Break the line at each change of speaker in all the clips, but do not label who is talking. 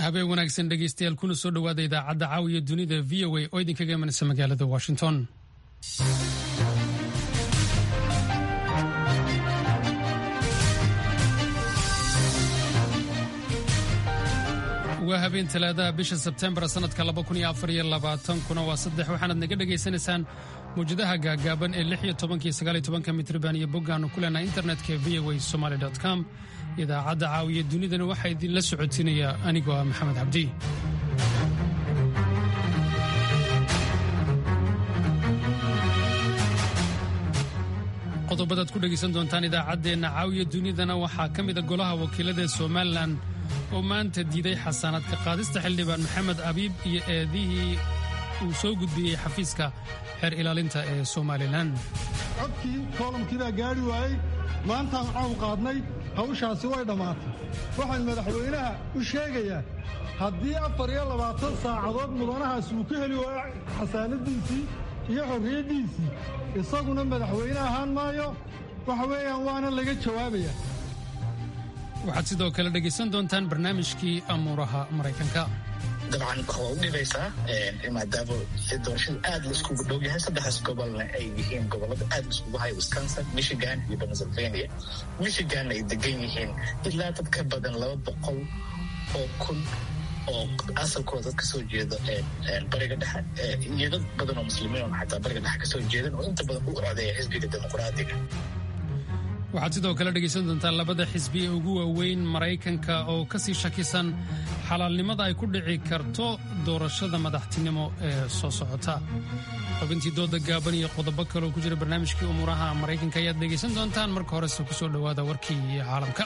habeen wanaagsan dhegeystayaal kuna soo dhowaada idaacadda caawiya dunida v o a oo idinkaga imanaysa magaalada washington waa habeen talaadaha bisha sebtembar sanadka kuna waa saddex waxaanaad naga dhegaysanaysaan mawjadaha gaagaaban ee lix iyo tobankiyo sagaaliyo tobanka mitriban iyo boggaannu ku leenahay internetka v o a somaly com idaacadda caawiya dunidana waxaa idinla socotinaya anigoo ah maxamed cabdi qodobadaad ku dhegaysan doontaan idaacaddeenna caawiya dunidana waxaa ka mida golaha wakiilada somalilan oo maanta diiday xasaanaadka qaadista xildhibaan maxamed abiib iyo eedihii uu soo gudbiyey xafiiska xeer ilaalinta ee somalilan
codkii koolamkii baa gaadhi waayey maantaan cawn qaadnay hawshaasi way dhammaatay waxaan madaxweynaha u sheegayaa haddii afar iyo labaatan saacadood mudanahaas uu ka heli waayo xasaanadiisii iyo xorriyaddiisii isaguna madaxweyne ahaan maayo waxa weeyaan waana laga jawaabayaa
waxaad sidoo kale dhegaysan doontaan barnaamijkii amuuraha maraykanka
dabcan waa u dhibaysaa maadaama doorashada aad laiskugu dhow yahay saddexdaas gobolna ay yihiin gobolada aad laiskugu haya wisconsin michigan iyo pennsylvania michiganna ay degan yihiin ilaa dad ka badan laba boqol oo kun oo asalkooda dad kasoo jeeda bariga dhexe iyo dad badan oo muslimiin oo xataa bariga dhexe kasoo jeedan oo inta badan u codeeya xisbiga dimuqraadiga
waxaad sidoo kale dhegaysan doontaan labada xisbi ee ugu waaweyn maraykanka oo ka sii shakisan xalaalnimada ay ku dhici karto doorashada madaxtinimo ee soo socota xubintii dooda gaaban iyo qodobo kaleoo ku jira barnaamijkii umuuraha maraykanka ayaad dhegaysan doontaan marka horese ku soo dhowaada warkii caalamka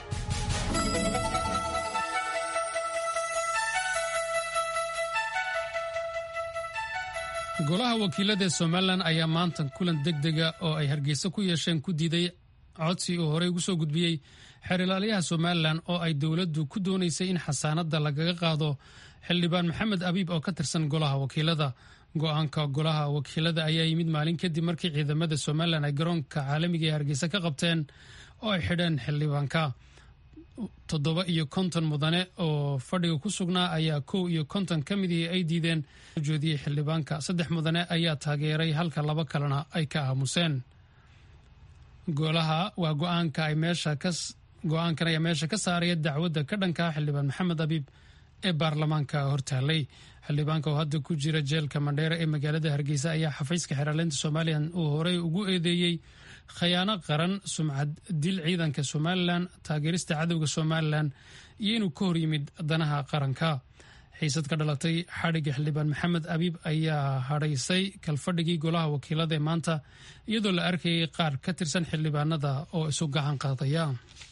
golaha wakiilada ee somalilan ayaa maanta kulan deg dega oo ay hargeysa ku yeesheen ku diiday codsi uu horey ugu soo gudbiyey xeer ilaaliyaha somalilan oo ay dowladdu ku doonaysay in xasaanadda lagaga qaado xildhibaan maxamed abiib oo ka tirsan golaha wakiilada go-aanka golaha wakiilada ayaa yimid maalin kadib markii ciidamada somalilan ay garoonka caalamiga ee hargeysa ka qabteen oo ay xidheen xildhibaanka toddoba iyo konton mudane oo fadhiga ku sugnaa ayaa kow iyo konton ka midii ay diideen joodiyey xildhibaanka saddex mudane ayaa taageeray halka laba kalena ay ka aamuseen golaha waa go-aanka ay meesha ka go-aankan ayaa meesha ka saaraya dacwadda ka dhanka xildhibaan maxamed abiib ee baarlamaanka hortaalay xildhibaanka oo hadda ku jira jeelka mandheera ee magaalada hargeysa ayaa xafiiska xeeraleynta somalilan uu horey ugu eedeeyey khayaano qaran sumcad dil ciidanka somalilan taageerista cadowga somalilan iyo inuu ka hor yimid danaha qaranka xiisad ka dhalatay xadhigga xildhibaan maxamed abiib ayaa hadhaysay kalfadhigii golaha wakiilada ee maanta iyadoo la arkayay qaar ka tirsan xildhibaanada oo isu gacan qaadaya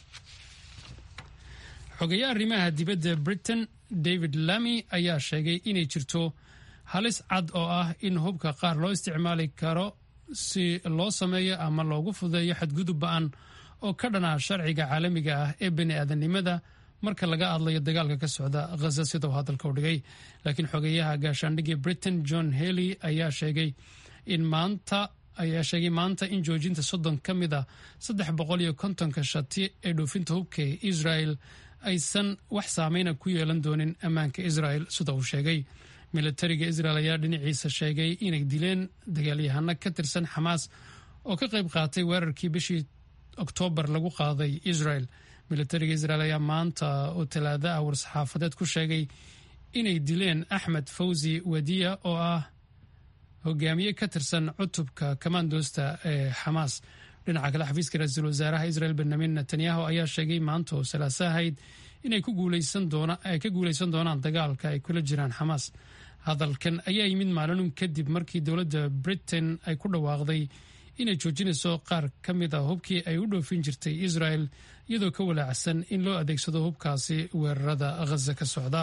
xogeeyaha arrimaha dibadda britain david lamy ayaa sheegay inay jirto halis cad oo ah in hubka qaar loo isticmaali karo si loo sameeyo ama loogu fudeeyo xadgudub ba-an oo ka dhana sharciga caalamiga ah ee bani aadamnimada marka laga hadlayo dagaalka ka socda khaza sidau hadalka u dhigay laakiin xogeeyaha gaashaandhigii britain john helley ayaa sheegay in maanta ayaa sheegay maanta in joojinta soddon ka mid a saddex boqol iyo kontonka shati ee dhoofinta hubka ee israel aysan wax saameyna ku yeelan doonin ammaanka israel sida uu sheegay militariga israel ayaa dhinaciisa sheegay inay dileen dagaalyahano ka tirsan xamaas oo ka qayb qaatay weerarkii bishii oktoobar lagu qaaday israel militariga israel ayaa maanta oo talaada ah war-saxaafadeed ku sheegay inay dileen axmed fawzi wadiya oo ah hogaamiye ka tirsan cutubka kamandoosta ee xamaas dhinaca kale xafiiska ra-iisul wasaaraha israel benyamin netanyahu ayaa sheegay maanta oo salaaso ahayd inay ka guuleysan doonaan dagaalka ay kula jiraan xamaas hadalkan ayaa yimid maalinun kadib markii dowladda britain ay ku dhawaaqday inay joojinayso qaar ka mid a hubkii ay u dhoofin jirtay israel iyadoo ka walaacsan in loo adeegsado hubkaasi weerarada khaza ka socda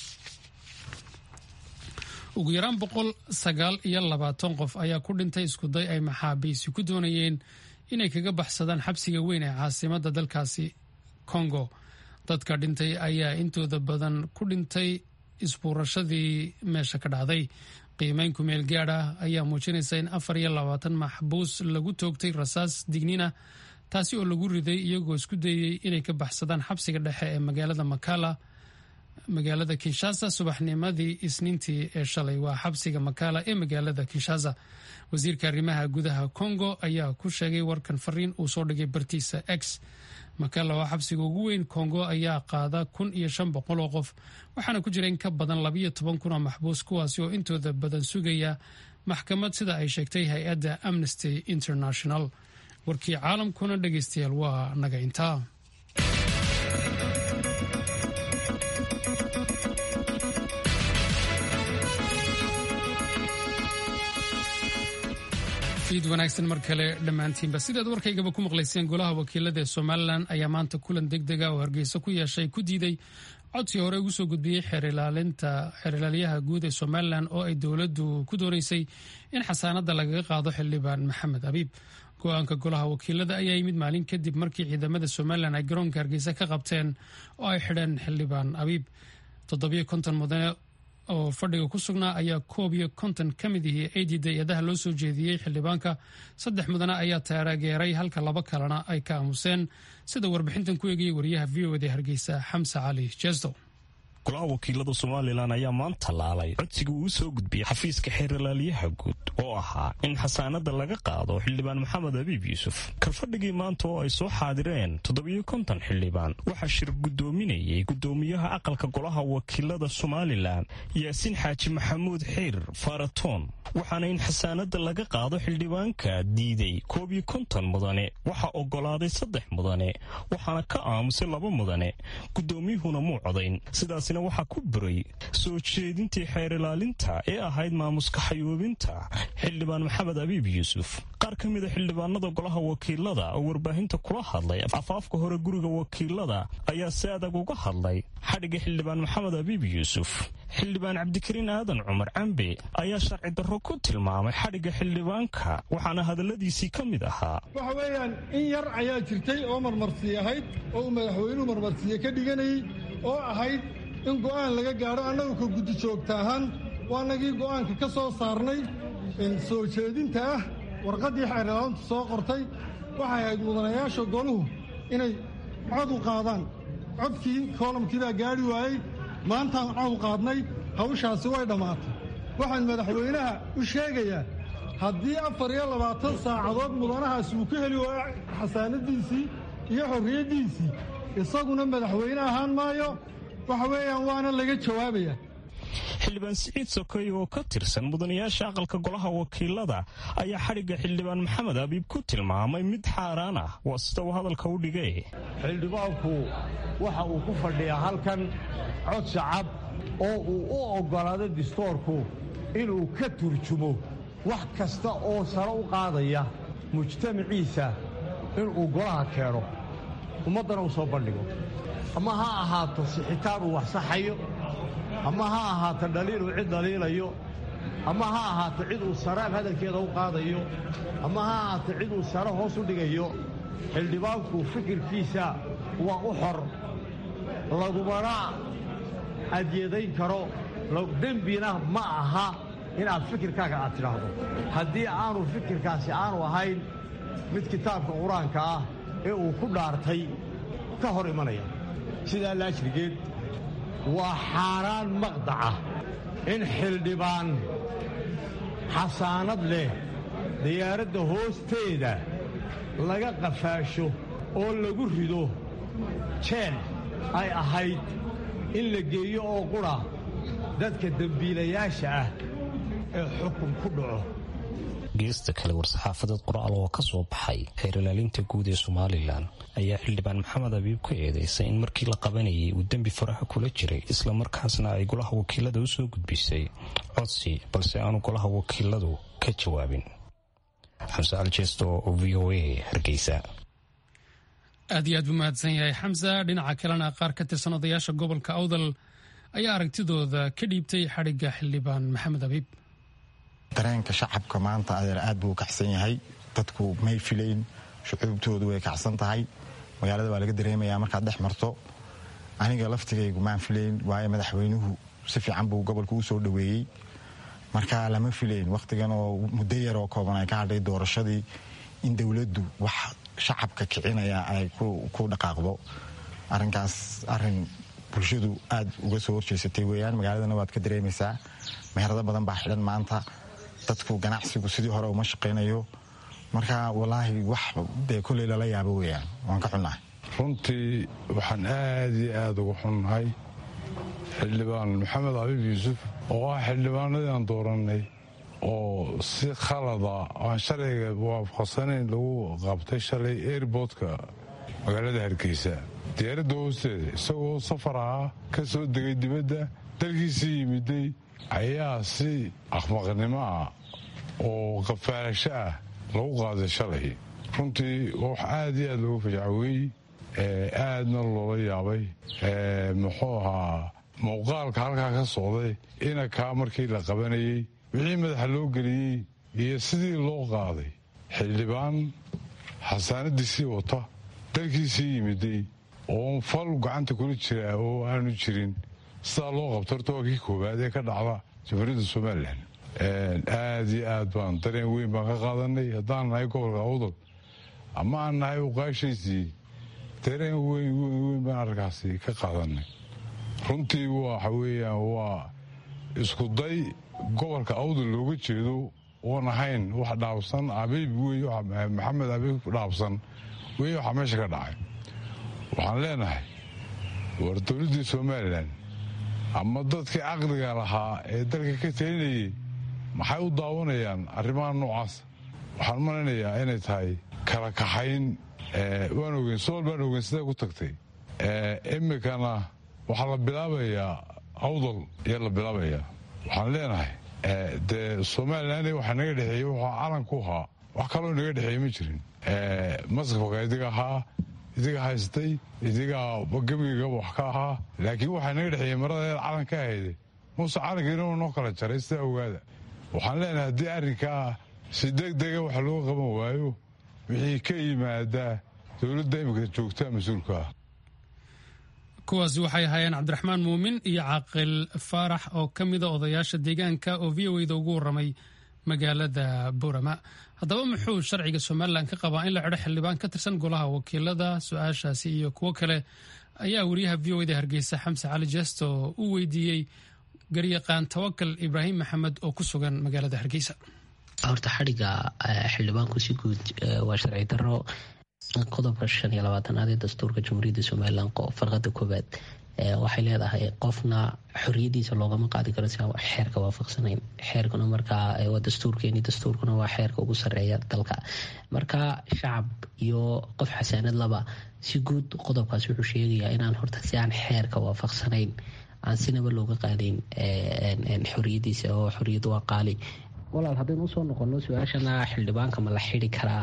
ugu yaraan boqol sagaal iyo labaatan qof ayaa ku dhintay iskuday ay maxaabiisi ku doonayeen inay kaga baxsadaan xabsiga weyn ee caasimada dalkaasi congo dadka dhintay ayaa intooda badan ku dhintay isbuurashadii meesha ka dhacday qiimeyn kumeel gaad ah ayaa muujinaysa in afar iyo labaatan maxbuus lagu toogtay rasaas dignina taasi oo lagu riday iyagoo isku dayey inay ka baxsadaan xabsiga dhexe ee magaalada makala magaalada kinshasa subaxnimadii isniintii ee shalay waa xabsiga makala ee magaalada kinshasa wasiirka arrimaha gudaha congo ayaa ku sheegay warkan fariin uu soo dhigay bartiisa x makala oo xabsiga ugu weyn congo ayaa qaada kun iyo shan boqol oo qof waxaana ku jira in ka badan labayo toban kun oo maxbuus kuwaasi oo intooda badan sugaya maxkamad sida ay sheegtay hay-adda amnesty international warkii caalamkuna dhegeystayaal waa naga intaa iid wanaagsan mar kale dhammaantiinba sidaad warkaygaba ku maqlayseen golaha wakiilada ee somalilan ayaa maanta kulan deg dega oo hargeysa ku yeeshay ku diiday codsi hore ugu soo gudbiyey xeerlaaliyaha guud ee somalilan oo ay dowladdu ku doonaysay in xasaanada lagaga qaado xildhibaan maxamed abiib go-aanka golaha wakiilada ayaa yimid maalin kadib markii ciidamada somalilan ay garoonka hargeysa ka qabteen oo ay xidheen xildhibaan abiib toddobiyo konton mudane oo fadhiga ku sugnaa ayaa koob iyo konton ka mid ihii ay diiday eedaha loo soo jeediyey xildhibaanka saddex mudane ayaa taageeray halka laba kalena ay ka aamuseen sida warbixintan ku eegayay wariyaha v o d hargeysa xamse cali jesto
golaha wakiilada somalilan ayaa maanta laalay codsiga uu soo gudbiyey xafiiska xeeralaaliyaha guud oo ahaa in xasaanada laga qaado xildhibaan maxamed abiib yuusuf kalfadhigii maanta oo ay soo xaadireen toddobiyo konton xildhibaan waxaa shir guddoominayay guddoomiyaha aqalka golaha wakiilada somalilan yaasiin xaaji maxamuud xiir faratoon waxaana in xasaanada laga qaado xildhibaanka diiday koob iyo konton mudane waxaa ogolaaday saddex mudane waxaana ka aamusay laba mudane guddoomiyuhuna muu codayn sidaasina waxaa ku buray soo jeedintii xeer ilaalinta ee ahayd maamuska xayoobinta xildhibaan maxamed abiib yuusuf qaar ka mida xildhibaanada golaha wakiilada oo warbaahinta kula hadlay afaafka hore guriga wakiilada ayaa si adag uga hadlay xadhigga xildhibaan maxamed abiib yuusuf xildhibaan cabdikariin aadan cumar cambe ayaa sharci darro ku tilmaamay xadhigga xildhibaanka waxaana hadalladiisii ka mid ahaa
waxa weeyaan in yar ayaa jirtay oo marmarsiy ahayd oo uu madaxweynuhu marmarsiye ka dhiganayay oo ahayd in go'aan laga gaadho annagu ka guddi joogta ahaan waa nagii go'aanka ka soo saarnay soo jeedinta ah warqaddii xeerlaantu soo qortay waxay ahayd mudanayaasha goluhu inay cod u qaadaan codkii koolamkii baa gaadhi waayey maantaan cod u qaadnay hawshaasi way dhammaatay waxaan madaxweynaha u sheegayaa haddii afar iyo labaatan saacadood mudanahaasi uu ka heli waayo xasaanadiisii iyo xorriyaddiisii isaguna madaxweyne ahaan maayo waxa weeyaan waana laga jawaabayaa
xildhibaan siciid sokoy oo ka tirsan mudanayaasha aqalka golaha wakiilada ayaa xadhigga xildhibaan maxamed abiib ku tilmaamay mid xaaraan ah waa sida uu hadalka u dhigay
xildhibaanku waxa uu ku fadhiyaa halkan cod shacab oo uu u oggolaado distoorku inuu ka turjumo wax kasta oo sare u qaadaya mujtamaciisa inuu golaha keeno ummaddana u soo bandhigo ama ha ahaato sixitaan uu wax saxayo ama ha ahaato dhaliil uu cid dhaliilayo ama ha ahaato cid uu saraan hadalkeeda u qaadayo ama ha ahaato cid uu sare hoos u dhigayo xildhibaanku fikirkiisa waa u xor lagumana adyadayn karo dembina ma aha inaad fikirkaaga aad tidhaahdo haddii aanu fikirkaasi aanu ahayn mid kitaabka qur-aanka ah ee uu ku dhaartay ka hor imanaya sidaa laajrigeed waa xaaraan maqdaca in xildhibaan xasaanad leh diyaaradda hoosteeda laga qafaasho oo lagu rido jeel ay ahayd in la geeyo oo qudha dadka dembiilayaasha ah ee xukun ku dhaco
geesta kale war-saxaafadeed qoraal oo ka soo baxay xeer ilaalinta guud ee somalilan ayaa xildhibaan maxamed abiib ku eedeysay in markii la qabanayay uu dembi faraha kula jiray islamarkaasna ay golaha wakiilada u soo gudbisay codsi balse aanu golaha wakiiladu ka jawaabin xamse aljesto oo v o a hargeysa
aad iyo aad buu mahadsan yahay xamsa dhinaca kalena qaar ka tirsan odayaasha gobolka awdal ayaa aragtidooda ka dhiibtay xadhigga xildhibaan maxamed abiib
dareenka shacabka maanta adeer aad buu kacsan yahay dadku may filayn shucuubtoodu way kacsan tahay magaalada waa laga dareemayaa markaad dhex marto aniga laftigaygu maan filayn waayo madaxweynuhu si fiican buu gobolka u soo dhoweeyey marka lama filayn wakhtigan oo muddo yar oo kooban ay ka hadhay doorashadii in dowladdu wax shacabka kicinaya ay ku dhaqaaqdo arrinkaas arrin bulshadu aad uga soo horjeysatay weyaan magaaladana waad ka dareemaysaa meherado badan baa xidhan maanta dadku ganacsigu sidii hore uma shaqaynayo marka walaahi wax dee koley lala yaabo weyaan waan ka xunnahay
runtii waxaan aad iyo aada uga xunnahay xildhibaan maxamed cabiib yuusuf oo ah xildhibaanadii aan doorannay oo si khalada aan sharciga waafaqsanayn lagu qabtay shalay airboodka magaalada hargeysa diyaaradda hoosteeda isagoo safar ahaa ka soo degay dibadda dalkiisii yimiday ayaa si aqmaqnimo ah oo qafaalasho ah lagu qaaday shalay runtii wax aad iyo aad loogu fajacweey aadna loola yaabay muxuu ahaa muuqaalka halkaa ka socday inakaa markii la qabanayey wixii madaxa loo geliyey iyo sidii loo qaaday xildhibaan xasaanadiisii wata dalkiisii yimiday oo fal gacanta kula jira oo aanu jirin sidaa loo qabto horta waa kii koowaad ee ka dhacda jamhuuriyadda somalilan aad iyo aad baan dareen weyn baan ka qaadanay haddaan nahay gobolka awdal ama aan nahay uqaashaysii dareen weyn weyn weyn baan arkaasi ka qaadanay runtii waxa weeyaan waa iskuday gobolka awdal looga jeedo oon ahayn wax dhaabsan abiib wey maxamed abiib dhaabsan wey waxaa meesha ka dhacay waxaan leenahay war dowladdii somalilan ama dadkii caqliga lahaa ee dalka ka talinayay maxay u daawanayaan arrimaha noocaas waxaan malaynayaa inay tahay kala kaxayn waan ogeyn sool baan ogeyn siday ku tagtay imikana waxaa la bilaabayaa awdal ayaa la bilaabayaa waxaan leenahay dee somalilan waxaa naga dhexeeyey waxaa calan ku ahaa wax kaloo naga dhexeeye ma jirin masrafka idiga ahaa idiga haystay idigaa gebigaba wax ka ahaa laakiin waxaa naga dhexeeyey maradeed calan ka ahayde muuse calankiina noo kala jaray sidaa ogaada waxaan leenahay haddii arrinkaa si degdega wax looga qaban waayo wixii ka yimaadaa dowladda imika joogtaa mas-uulka ah
kuwaasi waxay ahaayeen cabdiraxmaan muumin iyo caaqil faarax oo ka mida odayaasha deegaanka oo v o da ugu warramay magaalada burama haddaba muxuu sharciga somalilan ka qabaa in la xidho xildhibaan ka tirsan golaha wakiilada su-aashaasi iyo kuwo kale ayaa wariyaha v o da hargeysa xamse cali jesto u weydiiyey garyaqaan tawakal ibraahim maxamed oo ku sugan magaalada hargeysa
horta xadhiga xildhibaanku si guud waa sharci daro qodobka shan iyo labaatanaad ee dastuurka jamhuuriyadda somalilan farqada koowaad waxay leedahay qofna xoriyadiisa loogama qaadi karo si aan xeerka waafaqsanayn xeerkuna markaa waa dastuurkeeni dastuurkuna waa xeerka ugu sareeya dalka marka shacab iyo qof xasaanad laba si guud qodobkaas wuxuu sheegayaa inaan horta si aan xeerka waafaqsanayn aan sinaba looga qaadayn xoriyadiisa oo xoriyadu waa qaali walaal haddaynu usoo noqono su-aashana xildhibaanka ma la xidi karaa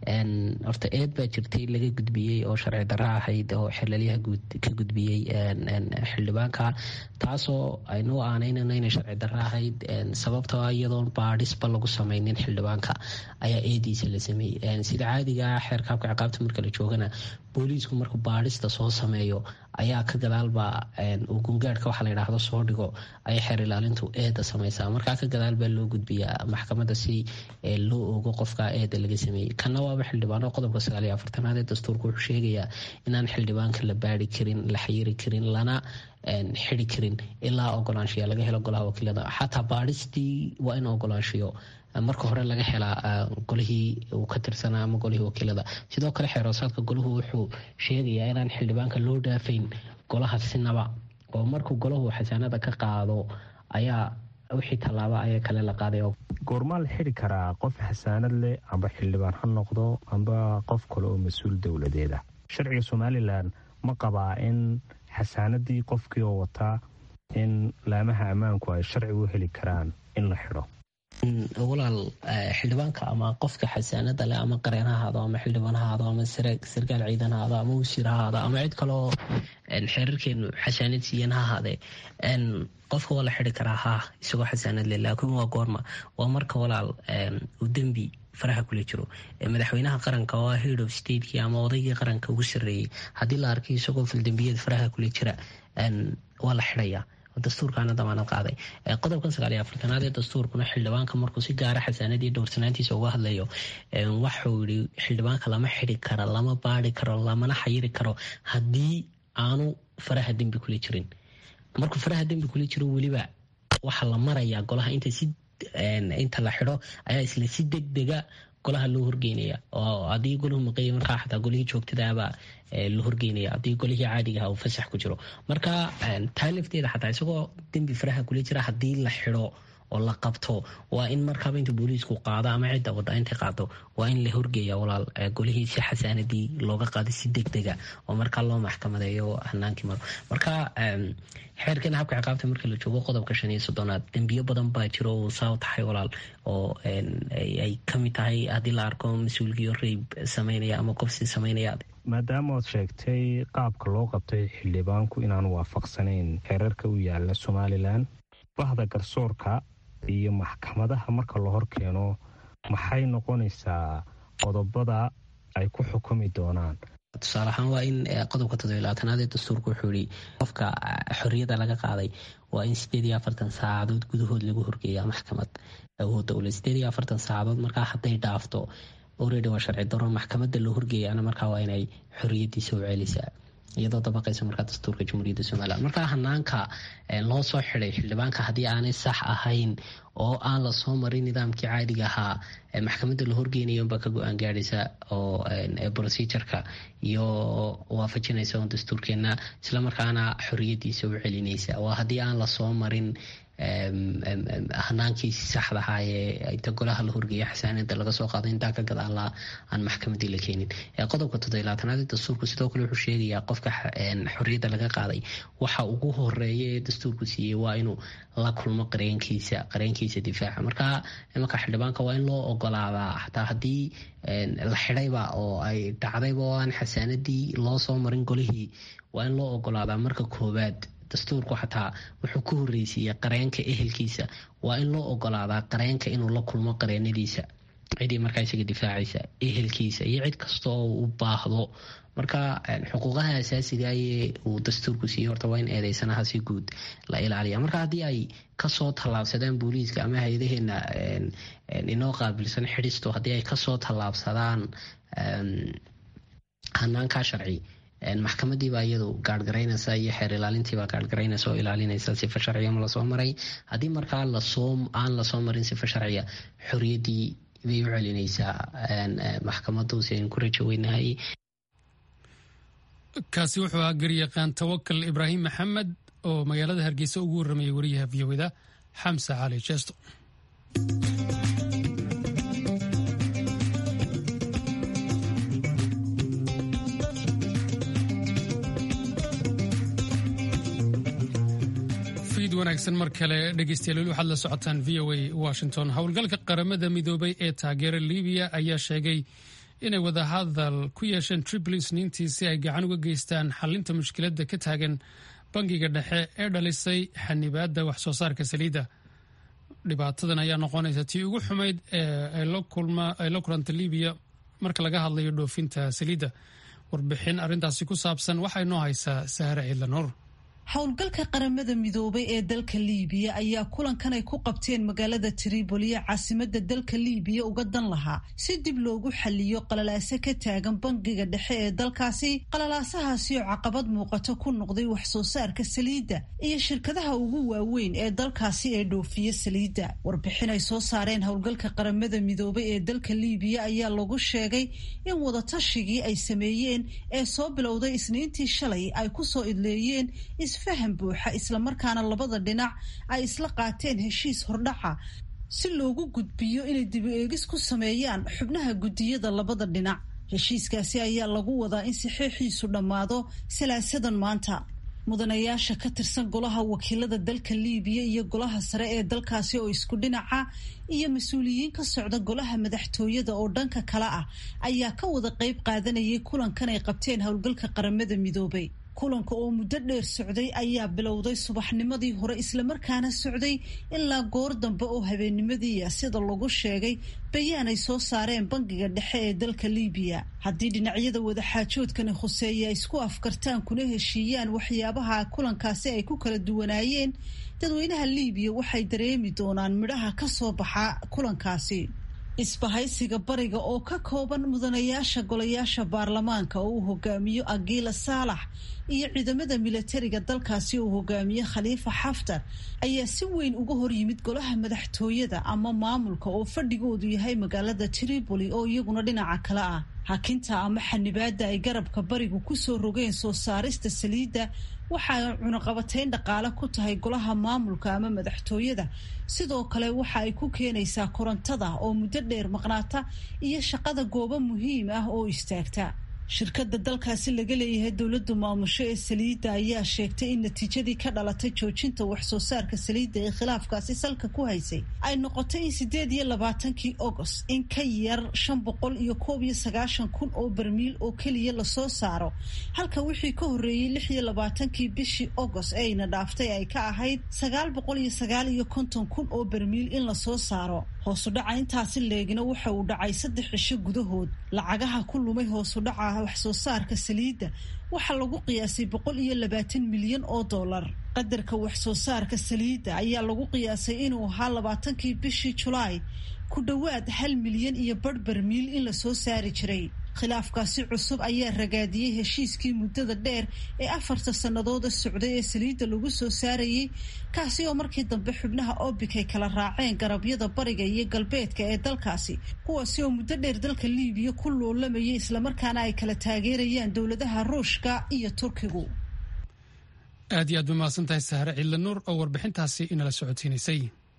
horta eed baa jirtay laga gudbiyey oo sharci darra ahayd oo xelalyaha ka gudbiyey xildhibaanka taasoo aynu aanaynano inay sharci darra ahayd sababtoo iyadoon baadhisba lagu sameynin xildhibaanka ayaa eediisa la sameeyey sida caadiga xeerka habka ciqaabta marka la joogana booliisku markuu baadhista soo sameeyo ayaa ka gadaalba uu gungaadhka waxa la yidhaahdo soo dhigo ayay xeer ilaalintu eeda sameysaa markaa ka gadaal baa loo gudbiyaa maxkamadda si loo ogo qofka eeda laga sameeyey kana waaba xildhibaano qodobka sagaal iyo afartanaad ee dastuurka wuxuu sheegayaa inaan xildhibaanka la baari karin la xayiri karin lana xidi karin ilaa ogolaanshiya laga helo golaha wakiilada xataa baadhistii waa in ogolaanshiyo marka hore laga helaa golihii uu ka tirsanaa ama golihii wakiilada sidoo kale xeeroosaadka golahu wuxuu sheegayaa inaan xildhibaanka loo dhaafayn golaha sinaba oo markuu golahu xasaanada ka qaado ayaa wixii tallaaba ayaa kale la qaaday
goormaa la xidi karaa qof xasaanad leh amba xildhibaan ha noqdo amba qof kale oo mas-uul dowladeed ah sharciga somalilan ma qabaa in xasaanadii qofkii oo wataa in laamaha ammaanku ay sharci u heli karaan in la xidho
walaal xildhibaanka ama qofka xasaanada leh ama qareen ha ahaado ama xildhibaan ha ahaado ama sarkaal ciidan ha ahaado ama wasiir ha ahaado ama cid kaleoo xeerarkeenu xasaanad siiyan ha ahaadee qofka waa la xidi karaa ha isagoo xasaanad leh laakiin waa goorma waa marka walaal uu dembi faraha kula jiro madaxweynaha qaranka oo head of stateki ama odaygii qaranka ugu sareeyey haddii la arkay isagoo faldembiyada faraha kula jira waa la xidaya dastuurkaana damaanad qaaday qodobkan sagaal iyo afartanaad ee dastuurkuna xildhibaanka markuu si gaara xasaanadii dhowrsanaantiisa uga hadlayo waxuu yii xildhibaanka lama xidi karo lama baari karo lamana xayiri karo haddii aanu faraha dembi kula jirin markuu faraha dembi kula jiro weliba waxaa la marayaa golaha inta si inta la xidho ayaa isla si degdega golaha loo horgeynaya oo haddii golahu maqeeya markaa xataa golihii joogtadaaba la horgeynaya haddii golihii caadigaha uu fasax ku jiro marka taa lafteeda xataa isagoo dembi faraha kula jira haddii la xidho oo la qabto waa in markaaba inta booliisku qaado ama cidda wada intay qaado waa in la horgeeya walaal golihii si xasaanadii looga qaaday si degdega oo markaa loo maxkamadeeyo hanaankii maro marka xeerkan habka ciqaabta marka la joogo qodobka shan iyo soddonaad dembiyo badan baa jiro uu saa tahay walaal oo ay kamid tahay haddii la arko mas-uulkiyo reyb sameynaya ama qofsi sameynaya
maadaama oad sheegtay qaabka loo qabtay xildhibaanku inaanu waafaqsanayn xeerarka u yaala somalilan bahda garsoorka iyo maxkamadaha marka la hor keeno maxay noqonaysaa qodobada ay ku xukumi doonaan
tusaale ahaan waa in qodobka todobalabaatanaad ee dastuurka wuxuu yihi qofka xorriyadda laga qaaday waa in sideed iyo afartan saacadood gudahood lagu horgeeya maxkamad awoodda ule sideed iyo afartan saacadood markaa hadday dhaafto oredi waa sharci daro maxkamadda loo horgeeyana markaa waa inay xorriyadiisa u celisaa iyadoo dabaqaysa markaa dastuurka jamhuuriyadda somalilan markaa hanaanka loo soo xiday xildhibaanka haddii aanay sax ahayn oo aan lasoo marin nidaamkii caadiga ahaa maxkamadda la horgeynaya unbaa ka go-aan gaadhaysa oo procedureka iyo waafajinaysa on dastuurkeena islamarkaana xoriyadiisa u celinaysa waa haddii aan lasoo marin hanaankiisi saxda ahaa ee inta golaha la horgeeya xasaanada laga soo qaado intaa ka gadaala aan maxkamadii la keenin qodobka todobalaatanaad ee dastuurku sidoo kale wuxuu sheegayaa qofka xorriyadda laga qaaday waxa ugu horeeya ee dastuurku siiyey waa inuu la kulmo qareenkiisa qareenkiisa difaaca marka imanka xildhibaanka waa in loo ogolaadaa xataa haddii la xidayba oo ay dhacdayba oo aan xasaanadii loo soo marin golihii waa in loo ogolaadaa marka koowaad dastuurku xataa wuxuu ku horreysiiyey qareenka ehelkiisa waa in loo ogolaadaa qareenka inuu la kulmo qareenadiisa cidii markaa isaga difaacaysa ehelkiisa iyo cid kasta oo u baahdo marka xuquuqaha asaasigaayee uu dastuurku siiyey horta waa in eedeysanaha si guud la ilaaliya marka haddii ay kasoo tallaabsadaan booliiska ama hay-adaheena inoo qaabilsan xidhisto haddii ay kasoo tallaabsadaan hanaankaa sharci maxkamadiibaa iyadu gaarhgaraynaysa iyo xeer ilaalintiibaa gaarhgaraynaysa oo ilaalinaysa sifa sharciya ma lasoo maray haddii markaa lasoo aan lasoo marin sifa sharciya xoriyadii bay u celinaysaa maxkamadu si aynu ku rajo weynahay
kaasi wuxuu ahaa garyaqaan tawakal ibraahim maxamed oo magaalada hargeysa ugu warramayay wariyaha v o da xamse cali jeesto wanaagsan mar kale dhegeystayaal waxaad la socotaan v o a washington howlgalka qaramada midoobay ee taageera libiya ayaa sheegay inay wadahadal ku yeesheen triplis niintii si ay gacan uga geystaan xalinta mushkiladda ka taagan bangiga dhexe ee dhalisay xanibaadda wax soo saarka saliidda dhibaatadan ayaa noqonaysa tii ugu xumayd ee ay la kulanta libiya marka laga hadlayo dhoofinta saliidda warbixin arrintaasi ku saabsan waxay noo haysaa sahare ciidlanuur
howlgalka qaramada midoobay ee dalka liibiya ayaa kulankan ay ku qabteen magaalada tripoli ee caasimada dalka liibiya uga dan lahaa si dib loogu xaliyo qalalaase ka taagan bangiga dhexe ee dalkaasi qalalaasahaasi oo caqabad muuqato ku noqday wax soo saarka saliidda iyo shirkadaha ugu waaweyn ee dalkaasi ee dhoofiya saliidda warbixin ay soo saareen howlgalka qaramada midoobay ee dalka liibiya ayaa lagu sheegay in wadatashigii ay sameeyeen ee soo bilowday isniintii shalay ay kusoo idleeyeen isfahan buuxa islamarkaana labada dhinac ay isla qaateen heshiis hordhaca si loogu gudbiyo inay dibu eegis ku sameeyaan xubnaha guddiyada labada dhinac heshiiskaasi ayaa lagu wadaa in saxiixiisu dhammaado salaasadan maanta mudanayaasha ka tirsan golaha wakiilada dalka liibiya iyo golaha sare ee dalkaasi oo isku dhinaca iyo mas-uuliyiin ka socda golaha madaxtooyada oo dhanka kale ah ayaa ka wada qayb qaadanayay kulankan ay qabteen howlgalka qaramada midoobay kulanka oo muddo dheer socday ayaa bilowday subaxnimadii hore islamarkaana socday ilaa goor dambe oo habeennimadiia sida lagu sheegay bayaan ay soo saareen bangiga dhexe ee dalka liibiya haddii dhinacyada wadaxaajoodkani khuseeya ay isku afkartaan kuna heshiiyaan waxyaabaha kulankaasi ay ku kala duwanaayeen dadweynaha liibiya waxay dareemi doonaan midhaha ka soo baxa kulankaasi isbahaysiga bariga oo ka kooban mudanayaasha golayaasha baarlamaanka oo uu hogaamiyo agila saalax iyo ciidamada milatariga dalkaasi uu hogaamiye khaliifa xaftar ayaa si weyn uga hor yimid golaha madaxtooyada ama maamulka oo fadhigoodu yahay magaalada tripoli oo iyaguna dhinaca kale ah hakinta ama xanibaada ay garabka barigu kusoo rogeen soo saarista saliidda waxa ay cunaqabatayn dhaqaale ku tahay golaha maamulka ama madaxtooyada sidoo kale waxa ay ku keenaysaa korontada oo muddo dheer maqnaata iyo shaqada goobo muhiim ah oo istaagta shirkadda dalkaasi laga leeyahay dowladdu maamusho ee saliidda ayaa sheegtay in natiijadii ka dhalatay joojinta waxsoo saarka saliidda ee khilaafkaasi salka ku haysay ay noqotay in sideed iyo labaatankii agost in ka yar shan boqol iyo koob iyo sagaashan kun oo barmiil oo keliya lasoo saaro halka wixii ka horreeyey lix iyo labaatankii bishii agost ee ayna dhaaftay ay ka ahayd sagaal boqol iyo sagaal iyo konton kun oo barmiil in lasoo saaro hoosudhaca intaasi leegina waxa uu dhacay saddex cisho gudahood lacagaha ku lumay hoosudhaca waxsoo saarka saliidda waxaa lagu qiyaasay boqol iyo labaatan milyan oo dollar qadarka waxsoo saarka saliidda ayaa lagu qiyaasay inuu ahaa labaatankii bishii julaay ku dhowaad hal milyan iyo barh barmiil in lasoo saari jiray khilaafkaasi cusub ayaa ragaadiyey heshiiskii muddada dheer ee afarta sannadooda socday ee saliidda lagu soo saarayey kaasi oo markii dambe xubnaha obik ay kala raaceen garabyada bariga iyo galbeedka ee dalkaasi kuwaasi oo muddo dheer dalka liibiya ku loolamayay islamarkaana ay kala taageerayaan dowladaha ruushka iyo turkigu
aad iyo aad ba mahadsan tahay sahre ciidla nuur oo warbixintaasi inala socodsiinaysay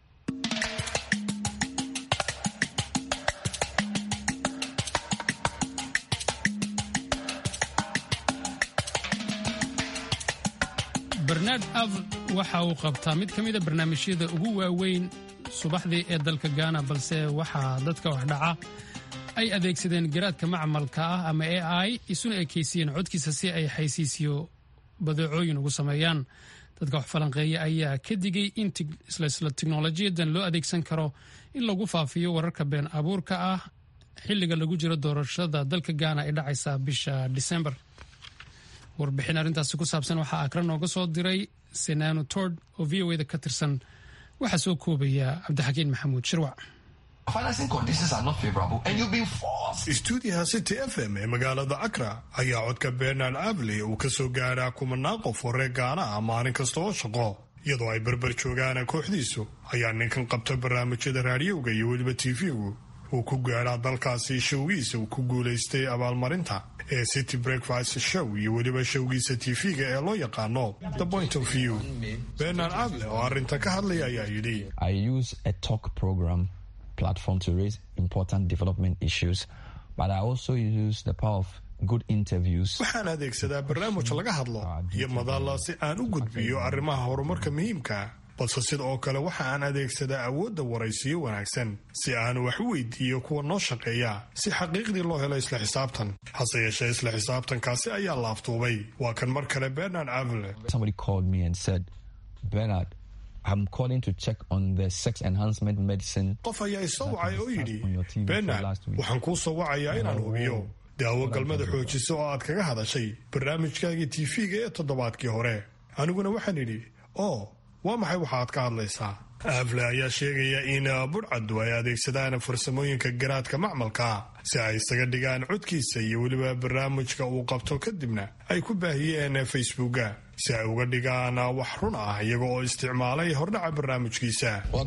bernard av waxa uu qabtaa mid ka mida barnaamijyada ugu waaweyn subaxdii ee dalka gaana balse waxaa dadka wax dhaca ay adeegsadeen garaadka macmalka ah ama a i isuna ekeysiyeen codkiisa si ay xaysiisiyo badeecooyin ugu sameeyaan dadka wax falanqeeya ayaa ka digay in isla tiknolojiyadan loo adeegsan karo in lagu faafiyo wararka been abuurka ah xilliga lagu jiro doorashada dalka gaana ee dhacaysa bisha disembar warbixin arrintaasi ku saabsan waxaa akra nooga soo diray senano tord oo v o da ka tirsan waxaa soo koobaya cabdixakiin maxamuud shirwac
stuudiyaha city f m ee magaalada akra ayaa codka bernard abley uu ka soo gaaraa kumanaan qof oo reer gaana ah maalin kasta oo shaqo iyadoo ay berber joogaan kooxdiisu ayaa ninkan qabta barnaamijyada raadiyowga iyo weliba tv-gu uu ku gaadhaa dalkaasi showgiisa uu ku guulaystay abaalmarinta ee city breakfast show iyo weliba showgiisa tv-ga ee loo yaqaano the point of view bernard able oo arrinta ka hadlaya ayaa yidhi
platform to raise important development issues, but I also use the power of good interviews.
waxaan adeegsadaa barnaamij laga hadlo iyo madalla si aan u gudbiyo arrimaha horumarka muhiimka balse sida oo kale waxa aan adeegsadaa awoodda waraysiyo wanaagsan si aan wax u weydiiyo kuwa noo shaqeeya si xaqiiqdii loo helo isla xisaabtan hase yeeshee isla xisaabtankaasi ayaa laaftuubay waa kan mar kale bernard avle
Somebody called me and said, Bernard, I'm calling to check on the sex enhancement medicine.
qof ayaa isoo wacay oo yidhi bernard waxaan kuu soo wacayaa inaan hubiyo daawo galmada xoojisa oo aad kaga hadashay barnaamijkaagii tv-ga ee toddobaadkii hore aniguna waxaan idhi oo waa maxay waxa aad ka hadlaysaa aafle ayaa sheegaya in budhcaddu ay adeegsadaan farsamooyinka garaadka macmalka si ay isaga dhigaan codkiisa iyo weliba barnaamijka uu qabto kadibna ay ku baahiyeen facebooka si ay uga dhigaan wax run ah iyaga oo isticmaalay hordhaca barnaamijkiisa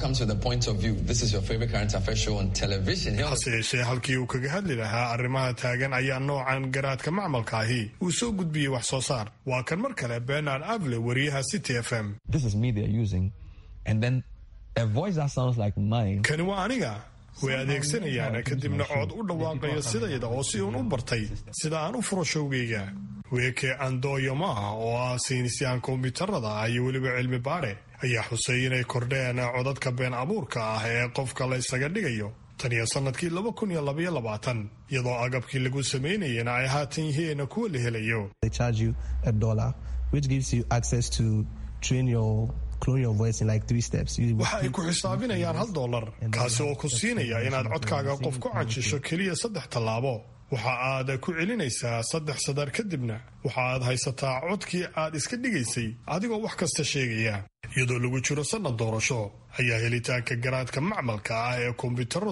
hase yeeshee halkii uu kaga hadli lahaa arrimaha taagan ayaa noocan garaadka macmalka ahi uu soo gudbiyey wax soo saar waa kan mar kale bernard able wariyaha city f m
This is me they're using. And then a voice that sounds like mine.
kani waa aniga way adeegsanayaan kadibna cod u dhawaaqaya sidayda oo si uun u bartay sida aan u furo showgayga weeke andoyo maaha oo ah saynisyahan kombiyuutarada ah iyo weliba cilmi baare ayaa xusay inay kordheen codadka been abuurka ah ee qofka la ysaga dhigayo tan iyo sanadkii laba kun iyo labaiyo labaatan iyadoo agabkii lagu samaynayana ay haatan yihiin kuwa la helayo
they charge you a dollar, which gives you access to train your clone your voice in like three steps. You-
waxa ay ku xisaabinayaan hal dollar kaasi oo ku siinaya inaad codkaaga qof ku cajisho keliya saddex tallaabo waxa aad ku celinaysaa saddex sadar kadibna waxa aad haysataa codkii aad iska dhigaysay adigoo wax kasta sheegaya iyadoo lagu jiro sanad doorasho ayaa helitaanka garaadka macmalka ah ee kombiyuutaradu